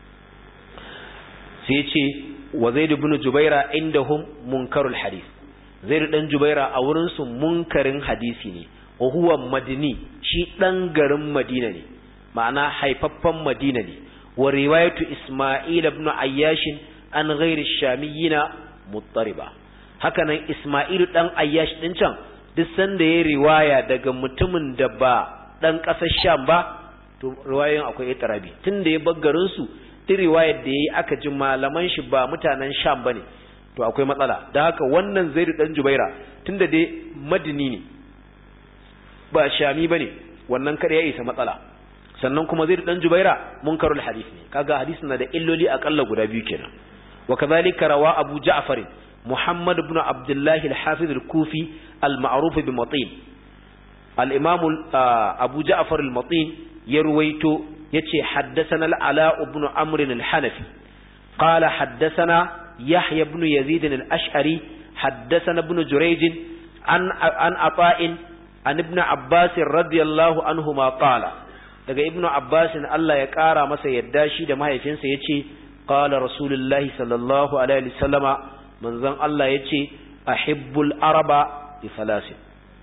sai ce wa zaid ibn jubaira indahum munkarul hadith zaid dan jubaira a wurin su munkarin hadisi ne wa huwa madini shi dan garin madina ne ma'ana haifaffen madina ne wa riwayatu isma'il ibn ayyash an ghairi shamiyina muttariba hakanan Isma'ilu dan Ayyash din can duk sanda ya riwaya daga mutumin da ba dan kasar Sham ba to riwayoyin akwai itirabi tunda ya baggarin su duk riwayar da yayi aka ji malaman shi ba mutanen Sham bane to akwai matsala da haka wannan Zaid dan Jubaira tunda dai madini ne ba shami bane wannan kada ya isa matsala sannan kuma Zaid dan Jubaira munkarul hadith ne kaga hadisin na da illoli akalla guda biyu kenan وكذلك روى أبو جعفر محمد بن عبد الله الحافظ الكوفي المعروف بمطين الإمام أبو جعفر المطين يرويت يتي حدثنا العلاء بن عمرو الحنفي قال حدثنا يحيى بن يزيد الأشعري حدثنا ابن جريج عن عن عطاء عن ابن عباس رضي الله عنهما قال daga ibnu abbas Allah ya kara masa yadda shi da mahaifinsa yace qala rasulullahi sallallahu alaihi wasallama manzon Allah yace ahibbul araba bi thalasin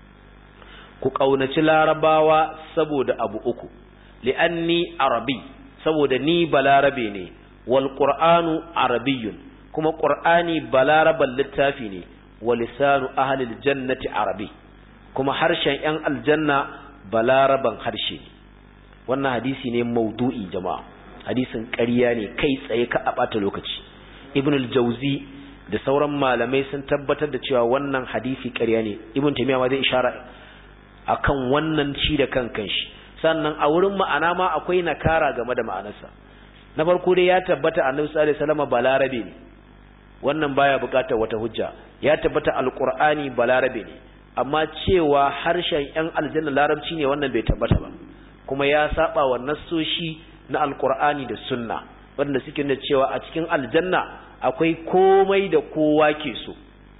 ku kaunaci larabawa saboda abu uku li'anni arabi saboda ni balarabe ne wal qur'anu arabiyyun kuma qur'ani balaraban littafi ne wa lisanu ahli aljannati arabi kuma harshen yan aljanna balaraban harshe ne wannan hadisi ne maudu'i jama'a hadisin ƙarya ne kai tsaye ka a ɓata lokaci ibn al-jauzi da sauran malamai sun tabbatar da cewa wannan hadisi ƙarya ne ibn taymiya ma zai ishara akan wannan shi da kan kanshi sannan a wurin ma'ana ma akwai nakara game da ma'anarsa na farko dai ya tabbata annabi sallallahu alaihi wasallam balarabe ne wannan baya buƙatar wata hujja ya tabbata alqur'ani balarabe ne amma cewa harshen yan aljanna larabci ne wannan bai tabbata ba kuma ya saba wa nassoshi na alqur'ani da sunna wanda suke nuna cewa a cikin aljanna akwai komai da kowa ke so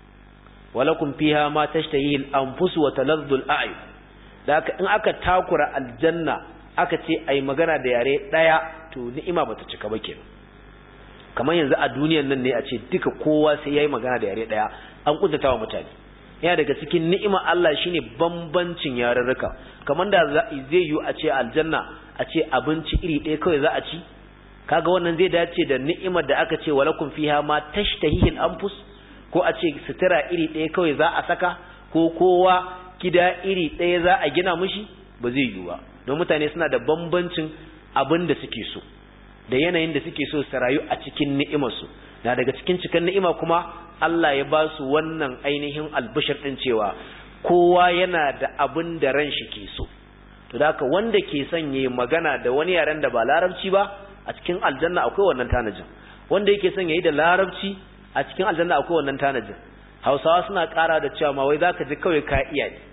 walakum fiha ma tashtahihi al-anfus wa taladdu al-a'yun da haka in aka takura aljanna aka ce ai magana da yare daya to ni'ima bata cika ba kenan kamar yanzu a duniyar nan ne a ce duka kowa sai yayi magana da yare daya an kuntatawa mutane yana daga cikin ni'ima Allah shine bambancin yarurruka kamar da zai yi a ce aljanna a ce abinci iri ɗaya kawai za a ci kaga wannan zai dace da ni'imar da aka ce walakum fiha ma tashtahihi al-anfus ko a ce sutura iri ɗaya kawai za a saka ko kowa gida iri ɗaya za a gina mushi ba zai yiwu ba don mutane suna da bambancin abin da suke so da yanayin da suke so su rayu a cikin ni'imarsu na daga cikin cikin ni'ima kuma Allah ya ba su wannan ainihin albishir ɗin cewa kowa yana da abin da ran shi ke so to da haka wanda ke son yayi magana da wani yaren da ba larabci ba a cikin aljanna akwai wannan tanajin wanda yake son yayi da larabci a cikin aljanna akwai wannan tanajin hausawa suna ƙara da cewa ma wai zaka ji kawai ka iya ne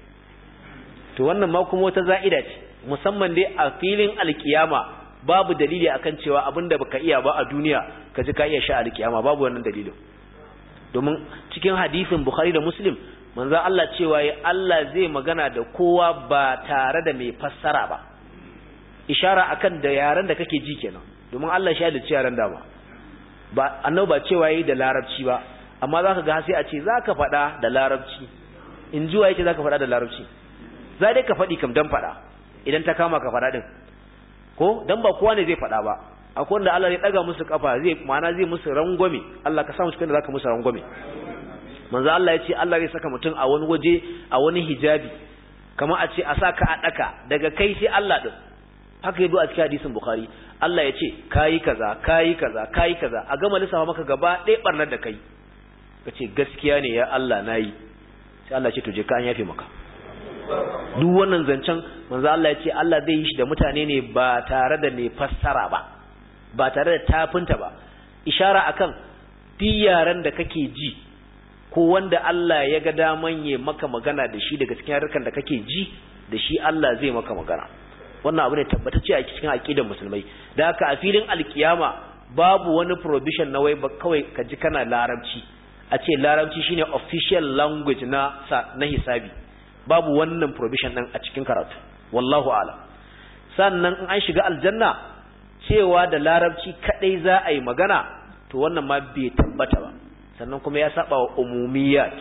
to wannan ma kuma wata za'ida ce musamman dai a filin alkiyama babu dalili akan cewa abinda baka iya ba a duniya ka ji ka iya sha alkiyama babu wannan dalilin domin cikin hadisin bukhari da muslim manzo Allah cewa ya Allah zai magana da kowa ba tare da mai fassara ba ishara akan da yaran da kake ji kenan domin Allah shi da yaran da ba ba annabi ba cewa yayi da larabci ba amma zaka ga sai a ce zaka faɗa da larabci in ji yake zaka faɗa da larabci za dai ka faɗi kam dan faɗa idan ta kama ka faɗa din ko dan ba kowa ne zai faɗa ba akwai wanda Allah ya daga musu kafa zai ma'ana zai musu rangwame Allah ka sa musu kanda zaka musu rangwame manzo Allah ya ce Allah zai saka mutum a wani waje a wani hijabi kamar a ce a saka a daka daga kai sai Allah din haka yado a cikin hadisin Bukhari Allah ya ce kayi kaza kayi kaza kayi kaza a gama lissafa maka gaba ɗaya barnar da kai ka ce gaskiya ne ya Allah nayi sai Allah ce to je ka an yafe maka duk wannan zancen manzo Allah ya ce Allah zai yi shi da mutane ne ba tare da mai fassara ba ba tare da tafinta ba ishara akan duk yaran da kake ji ko wanda Allah ya ga daman ya maka magana da shi daga cikin harkan da kake ji da shi Allah zai maka magana wannan abu ne tabbatacce a cikin aqidar musulmai da haka a filin alkiyama babu wani provision na wai ba kawai ka ji kana larabci a ce larabci shine official language na na hisabi babu wannan provision din a cikin karatu wallahu a'lam sannan in an shiga aljanna cewa da larabci kadai za a yi magana to wannan ma bai tabbata ba sannan kuma ya saba wa umumiyat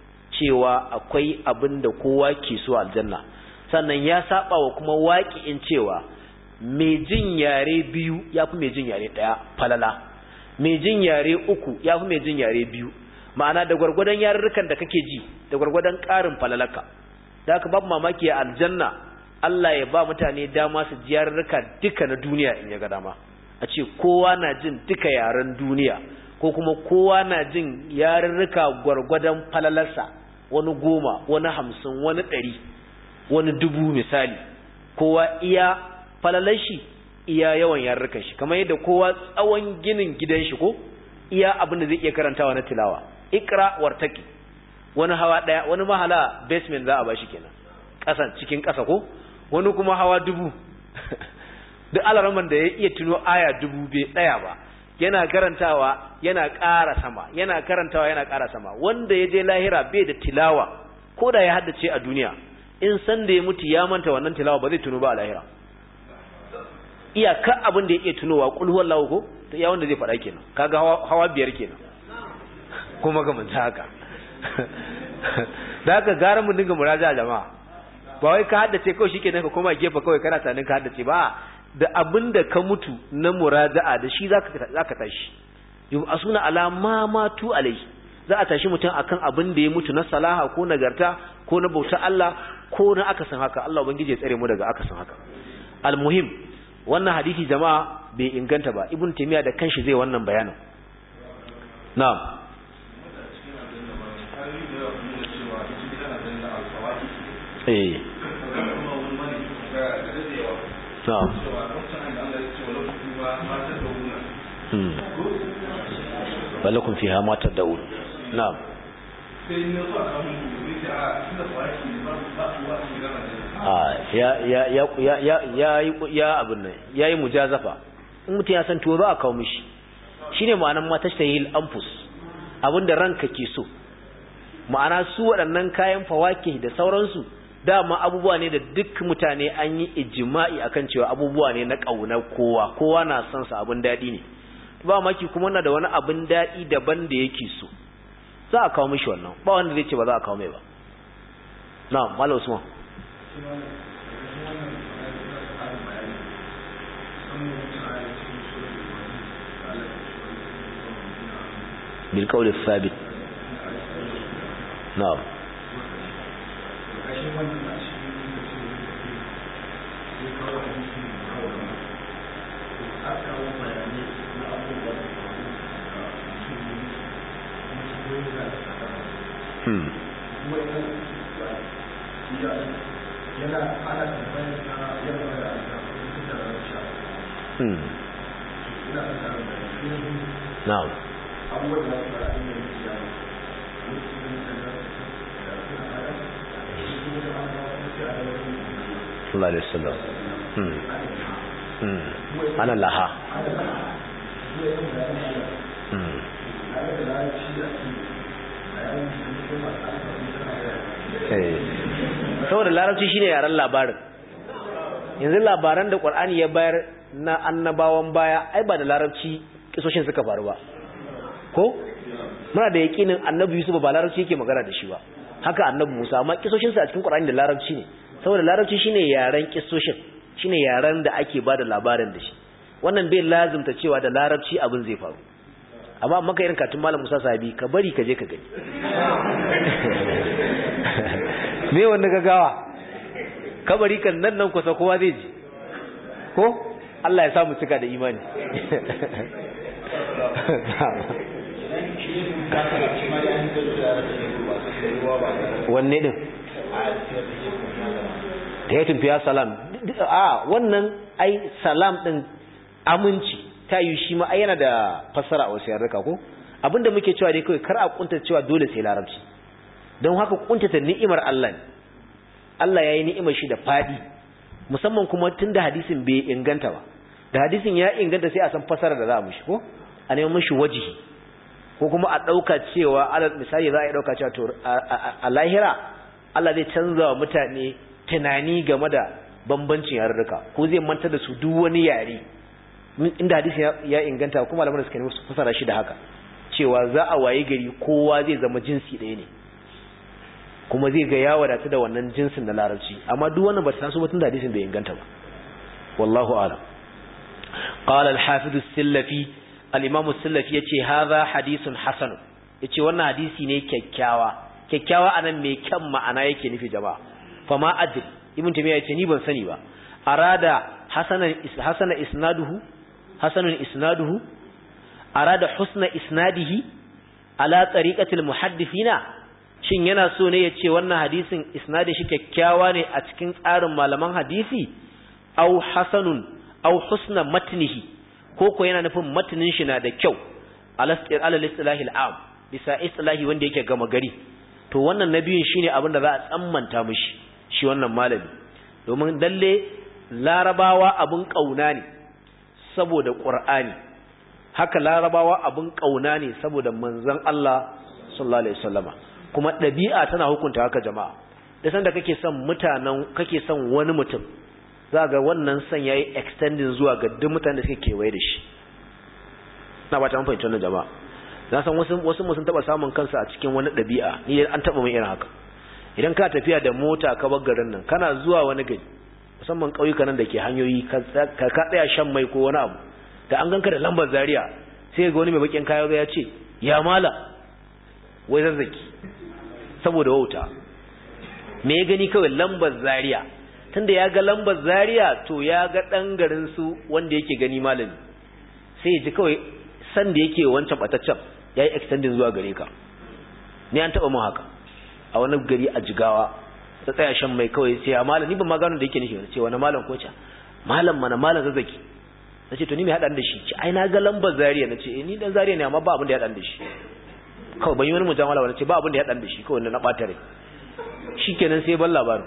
cewa akwai abin da kowa ke so aljanna sannan ya saba wa kuma waƙi'in cewa mai jin yare biyu ya fi mai jin yare ɗaya falala mai jin yare uku ya fi mai jin yare biyu ma'ana da gwargwadon yarurrukan da kake ji da gwargwadon ƙarin falalaka da haka babu mamaki a aljanna Allah ya ba mutane dama su ji yarurruka duka na duniya in ya ga dama a ce kowa na jin duka yaren duniya ko kuma kowa na jin yarurruka gwargwadon falalarsa wani goma wani hamsin wani ɗari wani dubu misali kowa iya falalar shi iya yawan yarurrukan shi kamar yadda kowa tsawon ginin gidan shi ko iya abin da zai iya karantawa na tilawa ikra wartaki wani hawa ɗaya wani mahala basement za a bashi kenan ƙasan cikin ƙasa ko wani kuma hawa dubu duk alaraman da ya iya tuno aya dubu bai tsaya ba yana karantawa yana ƙara sama yana karantawa yana ƙara sama wanda ya je lahira bai da tilawa ko da ya haddace a duniya in san da ya mutu ya manta wannan tilawa ba zai tuno ba a lahira iyaka abin da ya iya tunowa kul huwallahu ko to ya wanda zai faɗa kenan kaga hawa biyar kenan kuma ga manta haka da haka gara mu dinga muraja jama'a ba wai ka haddace kawai shikenan ka koma gefe kawai kana tunanin ka haddace ba da abin da ka mutu na muraja'a da shi zaka tashi yau a suna alama matu alai za a tashi mutum akan abin da ya mutu na salaha ko nagarta ko na bauta Allah ko na akasin haka Allah ubangiji ya tsare mu daga akasin haka almuhim wannan hadisi jama'a bai inganta ba ibn taymiya da kanshi zai wannan bayanin na'am eh na'am balakun fiha ma tad'un na'am sai na so a samu zai ya abin nan ya yi mujazafa in mutum ya san tuwo za a kawo mishi shi ne ma'anan mata ta yi amfus abinda ranka ke so ma'ana su waɗannan kayan fawake da sauransu dama abubuwa ne da duk mutane an yi ijima'i akan cewa abubuwa ne na ƙaunar kowa kowa na son sa abin daɗi ne ba maki kuma na da wani abin daɗi daban da yake so za a kawo mishi wannan ba wanda zai ce ba za a kawo mai ba na mala usman بالقول الثابت نعم نعم sallallahu alaihi wasallam hmm hmm ana laha hmm saboda larabci shine yaren labarin yanzu labaran da qur'ani ya bayar na annabawan baya ai ba da larabci kisoshin suka faru ba ko muna da yakinin annabi yusuf ba larabci yake magana da shi ba haka annabi musa amma kisoshin sa a cikin qur'ani da larabci ne saboda larabci shine yaren kisoshin shine yaren da ake bada labarin da shi wannan bai lazimta cewa da larabci abin zai faru amma maka irin katun malam musa sahabi ka bari ka je ka gani me wanda gagawa kabari kan nan nan kusa kowa zai ji ko Allah ya samu cika da imani wanne din da ya tumfiya salam a wannan ai salam din aminci ta yi shi ma yana da fassara a wasu yarrika ko abinda muke cewa dai kawai kar a kunta cewa dole sai larabci don haka kuntata ni'imar Allah ne Allah ya yi ni'imar shi da fadi musamman kuma tun da hadisin bai inganta ba da hadisin ya inganta sai a san fasara da za a mushi ko a neman mushi wajihi ko kuma a ɗauka cewa alal misali za a yi ɗauka cewa to a lahira Allah zai canza wa mutane tunani game da bambancin yarurruka ko zai manta da su duk wani yare inda hadisin ya inganta kuma malaman suka nemi su fasara shi da haka cewa za a waye gari kowa zai zama jinsi ɗaya ne kuma zai ga ya wadatu da wannan jinsin na larabci amma duk wannan ba ta taso ba tun da hadisin bai inganta ba wallahu a'lam qala al-hafiz as-sillafi al-imam as-sillafi yace hadha hadithun hasan yace wannan hadisi ne kyakkyawa kyakkyawa anan mai kyan ma'ana yake nufi jama'a fama adri ibn tamiya yace ni ban sani ba arada hasanan hasana isnaduhu hasanun isnaduhu arada husna isnadihi ala tariqati al-muhaddithina shin yana so ne yace wannan hadisin isnadin shi kyakkyawa ne a cikin tsarin malaman hadisi au hasanun au husna matnihi ko ko yana nufin matnin shi na da kyau alastir alal istilahi al'am bisa istilahi wanda yake gama gari to wannan nabiyin shine abin da za a tsammanta mishi shi wannan malami domin lalle larabawa abun kauna ne saboda qur'ani haka larabawa abun kauna ne saboda manzon Allah sallallahu alaihi wasallama kuma ɗabi'a tana hukunta haka jama'a da sanda kake son mutanen kake son wani mutum za ga wannan son yayi extending zuwa ga duk mutanen da suke kewaye da shi na ba ta mun fahimci wannan jama'a na san wasu wasu sun taba samun kansu a cikin wani ɗabi'a ni an taba mun irin haka idan ka tafiya da mota ka bar garin nan kana zuwa wani gari musamman ƙauyukan nan da ke hanyoyi ka ka tsaya shan mai ko wani abu da an ganka da lambar zaria sai ga wani mai bakin kaya ya ce ya mala wai zazzaki saboda wauta me ya gani kawai lambar zaria tunda ya ga lambar zaria to ya ga ɗan garin su wanda yake gani malami sai ya ji kawai san da yake wancan bataccen ya yi extending zuwa gare ka ni an taɓa mun haka a wani gari a jigawa ta tsaya shan mai kawai sai a malam ni ban ma gano da yake nufi ce wani malam ko ca malam mana malam zazzaki na ce to ni mai haɗan da shi ce ai na ga lambar zaria na ce ni dan zaria ne amma ba abin da ya haɗan da shi kawai ban yi wani mujamala wani ce ba abin da ya haɗan da shi kawai na ɓata rai shikenan sai ban labarin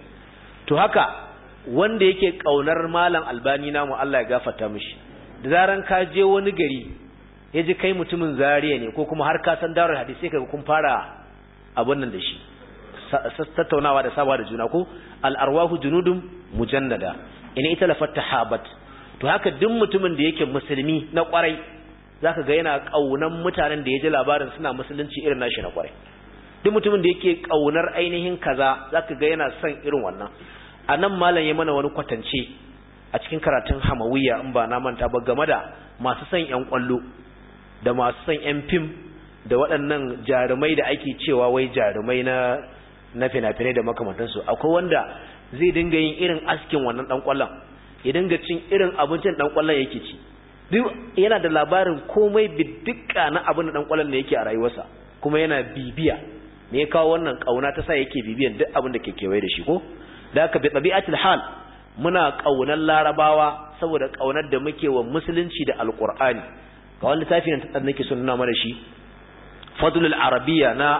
to haka wanda yake kaunar malam albani namu Allah ya gafarta mishi da zaran ka je wani gari ya ji kai mutumin zariya ne ko kuma har ka san darar hadisi kaga kun fara abun nan da shi tattaunawa da sabawa da juna ko al arwahu junudum mujannada ina ita lafat tahabat to haka duk mutumin da yake musulmi na kwarai zaka ga yana kaunan mutanen da ya ji labarin suna musulunci irin nashi na kwarai duk mutumin da yake kaunar ainihin kaza zaka ga yana son irin wannan a nan malam ya mana wani kwatance a cikin karatun hamawiya in ba na manta ba game da masu son yan kwallo da masu son yan fim da waɗannan jarumai da ake cewa wai jarumai na na fina-finai da makamantansu akwai wanda zai dinga yin irin askin wannan dan kwallon ya dinga cin irin abincin dan kwallon yake ci duk yana da labarin komai bidduka na abin da dan kwallon ne yake a rayuwarsa kuma yana bibiya me ya kawo wannan kauna ta sa yake bibiyan duk abin da ke kewaye da shi ko da haka bi tabi'atul hal muna kaunar larabawa saboda kaunar da muke wa musulunci da alqur'ani ga wani littafi nan da nake son nuna mana shi fadlul arabiyya na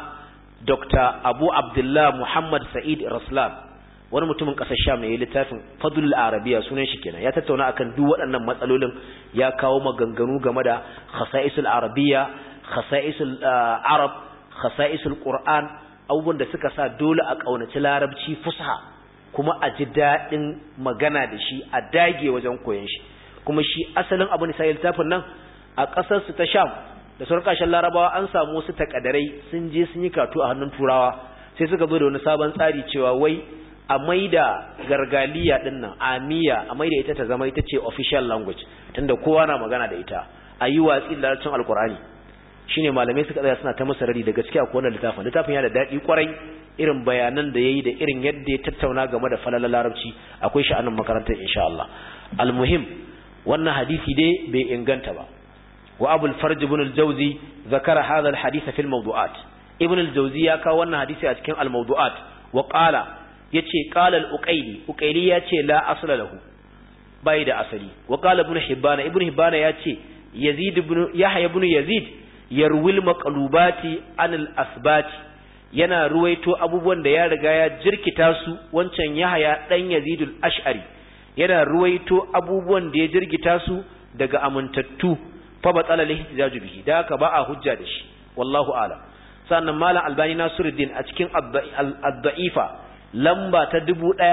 dr abu abdullah muhammad sa'id raslan wani mutumin kasar sham ne littafin fadlul arabiyya sunan shi kenan ya tattauna akan duk waɗannan matsalolin ya kawo maganganu game da khasa'isul arabiyya khasa'isul arab khasa'isul qur'an abubuwan da suka sa dole a kaunaci larabci fusha kuma a ji daɗin magana da shi a dage wajen koyon shi kuma shi asalin abu ne sai littafin nan a ƙasar su ta sham da sauran ƙasashen larabawa an samu wasu takadarai sun je sun yi katu a hannun turawa sai suka zo da wani sabon tsari cewa wai a maida gargaliya din nan amiya a maida ita ta zama ita ce official language tunda kowa na magana da ita a yi watsi da larabcin alkur'ani shine malamai suka tsaya suna ta masa rari da gaskiya ko wannan littafin littafin yana da daɗi kwarai irin bayanan da yayi da irin yadda ya tattauna game da falala larabci akwai shi a nan makarantar insha Allah almuhim wannan hadisi dai bai inganta ba wa abul farj ibn al-jawzi zakara hadha al-hadith fi al-mawdu'at ibn al-jawzi ya kawo wannan hadisi a cikin al-mawdu'at wa qala yace qala al-uqayli uqayli yace la asla lahu bai da asali wa qala ibn hibban ibn hibban yace yazid ibn yahya ibn yazid yarwil maqlubati an al-asbati yana ruwaito abubuwan da ya riga ya jirkita su wancan yahaya dan yazidul ash'ari yana ruwaito abubuwan da ya jirkita su daga amintattu fa batala lihtijaju bihi da ka ba a hujja da shi wallahu a'lam sannan malam albani nasiruddin a cikin ad-da'ifa lamba ta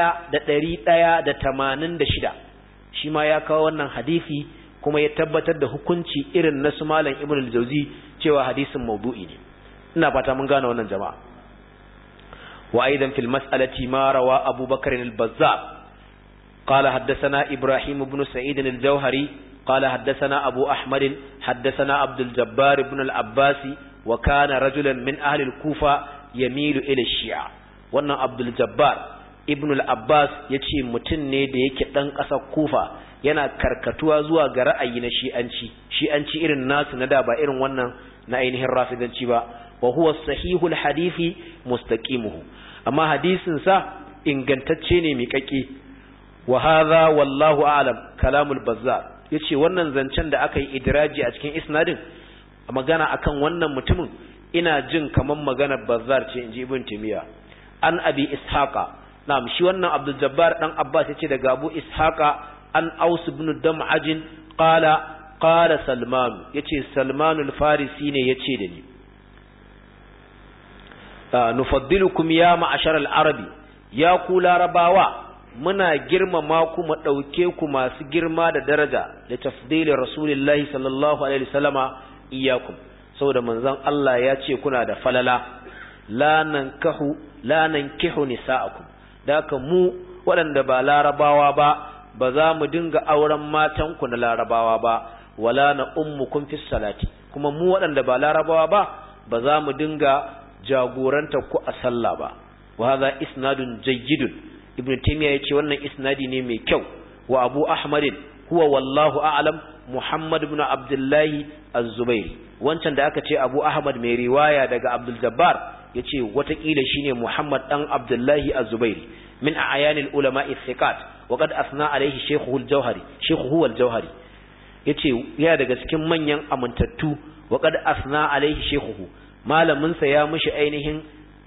1186 shi ma ya kawo wannan hadisi kuma ya tabbatar da hukunci irin na su malam ibn al-jawzi cewa hadisin maudu'i ne ina fata mun gane wannan jama'a wa aidan fil mas'alati ma rawa Abu Bakr al-Bazzar qala haddathana Ibrahim ibn Sa'id al-Jawhari qala haddathana Abu Ahmad haddathana Abdul Jabbar ibn al-Abbas wa kana rajulan min ahli al-Kufa yamilu ila shia wannan Abdul Jabbar ibn al-Abbas yace mutum ne da yake dan ƙasar Kufa yana karkatuwa zuwa ga ra'ayi na shi'anci shi'anci irin nasu na da ba irin wannan na ainihin rafidanci ba wa huwa sahihul hadisi mustaqimuhu amma hadisin sa ingantacce ne miƙaƙe wa hadha wallahu a'lam kalamul bazzar yace wannan zancen da aka yi idraji a cikin isnadin magana akan wannan mutumin ina jin kaman maganar bazzar ce inji ibn timiya an abi ishaqa na'am shi wannan abdul jabbar dan abbas yace daga abu ishaqa an aus ibn dam'aj qala qala salman yace salman al-farisi ne yace da ni nufaddilukum ya ma'ashar al-arabi ya ku larabawa muna girmama ku mu dauke ku masu girma da daraja da tafdili rasulullahi sallallahu alaihi wasallama iyyakum saboda manzon Allah ya ce kuna da falala la nankahu la nankihu nisa'akum da mu waɗanda ba larabawa ba ba za mu dinga auren matanku na larabawa ba wala na ummukum fi salati kuma mu waɗanda ba larabawa ba ba za mu dinga jagoranta ku a sallah ba wa hadha isnadun jayyidun ibnu taymiya yace wannan isnadi ne mai kyau wa abu ahmadin huwa wallahu a'lam muhammad ibn abdullahi az-zubairi wancan da aka ce abu ahmad mai riwaya daga abdul jabbar yace watakila shine muhammad dan abdullahi az-zubairi min a'yanil ulama'i thiqat وقد أثنى عليه شيخه الجوهري شيخه هو الجوهري yace yana daga cikin manyan amintattu wa qad asna alaihi shaykhuhu malamin sa ya mishi ainihin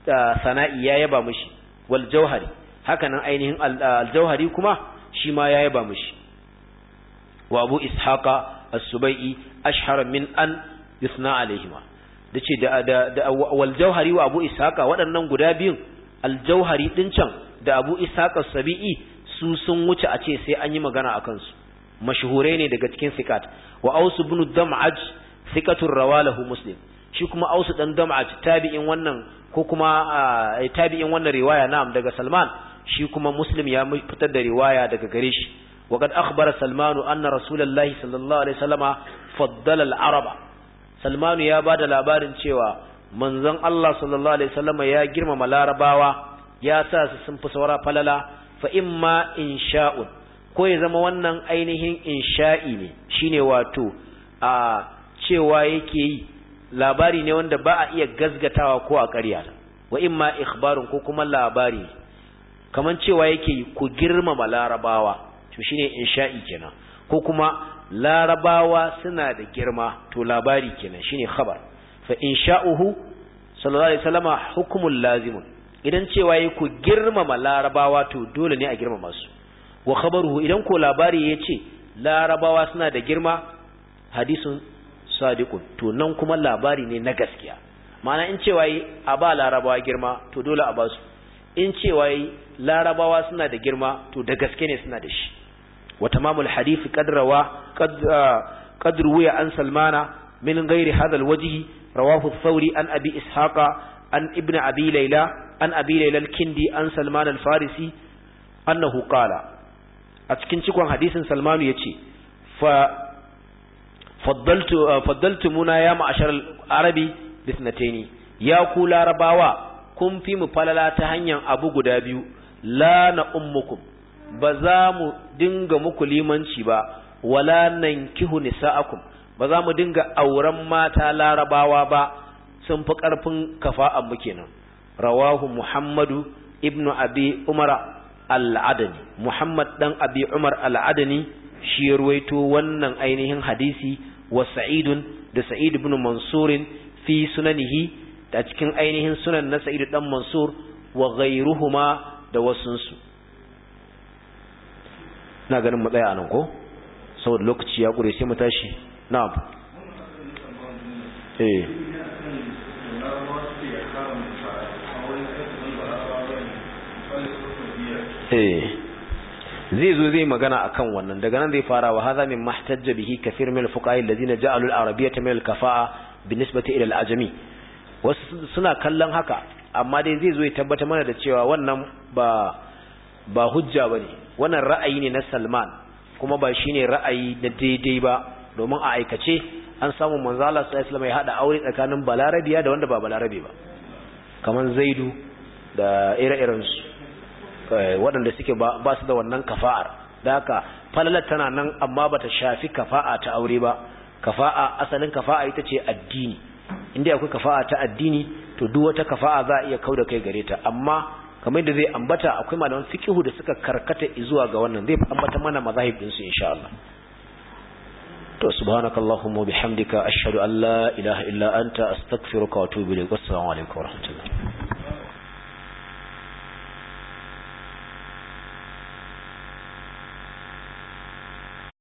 sana'i ya yaba mishi wal jauhari hakanan ainihin al-jauhari kuma shi ma ya yaba mishi wa abu ishaqa as-subai'i ashhar min an yusna alaihima dace da da wal jauhari wa abu ishaqa waɗannan guda biyun al-jauhari din can da abu ishaqa as-sabi'i su sun wuce a ce sai an yi magana akan su mashhurai ne daga cikin sikat wa aus ibn dam'aj sikatur rawalahu muslim shi kuma aus dan dam'aj tabi'in wannan ko kuma tabi'in wannan riwaya na'am daga salman shi kuma muslim ya fitar da riwaya daga gare shi wa qad akhbara salman anna rasulullahi sallallahu alaihi wasallama faddala al-araba salman ya bada labarin cewa manzon Allah sallallahu alaihi wasallama ya girmama larabawa ya sa su sun fi saura falala fa imma insha'un ko ya zama wannan ainihin insha'i ne shine wato a cewa yake yi labari ne wanda ba a iya gazgatawa ko a ƙarya wa imma ikhbarun ko kuma labari kaman cewa yake yi ku girmama larabawa to shine insha'i kenan ko kuma larabawa suna da girma to labari kenan shine khabar fa insha'uhu sallallahu alaihi wasallama hukmul lazimun idan cewa yake ku girmama larabawa to dole ne a girmama su wa khabaruhu idan ko labari ya ce larabawa suna da girma hadisun sadiqun to nan kuma labari ne na gaskiya ma'ana in cewa yi a ba larabawa girma to dole a ba su in cewa yi larabawa suna da girma to da gaske ne suna da shi wa tamamul hadith qadrawa qad ruwiya an salmana min ghairi hadha alwajhi rawahu ath-thawri an abi ishaqa an ibn abi layla an abi layla al-kindi an salman al-farisi annahu qala a cikin cikon hadisin salmanu ya ce faddaltu muna ya ma'ashar arabi bisnataini ya ku larabawa kun fi mu falala ta hanyar abu guda biyu la na ummukum ba za mu dinga muku limanci ba wala nan kihu nisa'akum ba za mu dinga auren mata larabawa ba sun fi ƙarfin kafa'an mu kenan rawahu muhammadu ibnu abi umara al'adani Muhammad dan Abi Umar al'adani shi ya ruwaito wannan ainihin hadisi wa Sa'idun da Sa'id ibn Mansurin fi sunanihi da cikin ainihin sunan na Sa'id dan Mansur wa ghayruhuma da wasunsu ina ganin mu tsaya anan ko saboda lokaci ya kure sai mu tashi na'am eh zai zo zai magana akan wannan daga nan zai fara wa hadha min mahtajja bihi kathir min al-fuqaha alladhina ja'alu al-arabiyyata min al-kafa'a binisbati ila al-ajami wasu suna kallon haka amma dai zai zo ya tabbata mana da cewa wannan ba ba hujja bane wannan ra'ayi ne na Salman kuma ba shine ra'ayi da daidai ba domin a aikace an samu manzo Allah sallallahu alaihi wasallam ya hada aure tsakanin balarabiya da wanda ba balarabe ba kaman Zaidu da ire-irensu waɗanda suke ba su da wannan kafa'ar da haka falalar tana nan amma bata shafi kafa'a ta aure ba kafa'a asalin kafa'a ita ce addini inda akwai kafa'a ta addini to duk wata kafa'a za a iya kauda kai gare ta amma kamar da zai ambata akwai malaman fiqhu da suka karkata zuwa ga wannan zai ambata mana mazahib din su insha Allah to subhanakallahumma bihamdika ashhadu an la ilaha illa anta astaghfiruka wa atubu ilayk assalamu alaikum wa rahmatullahi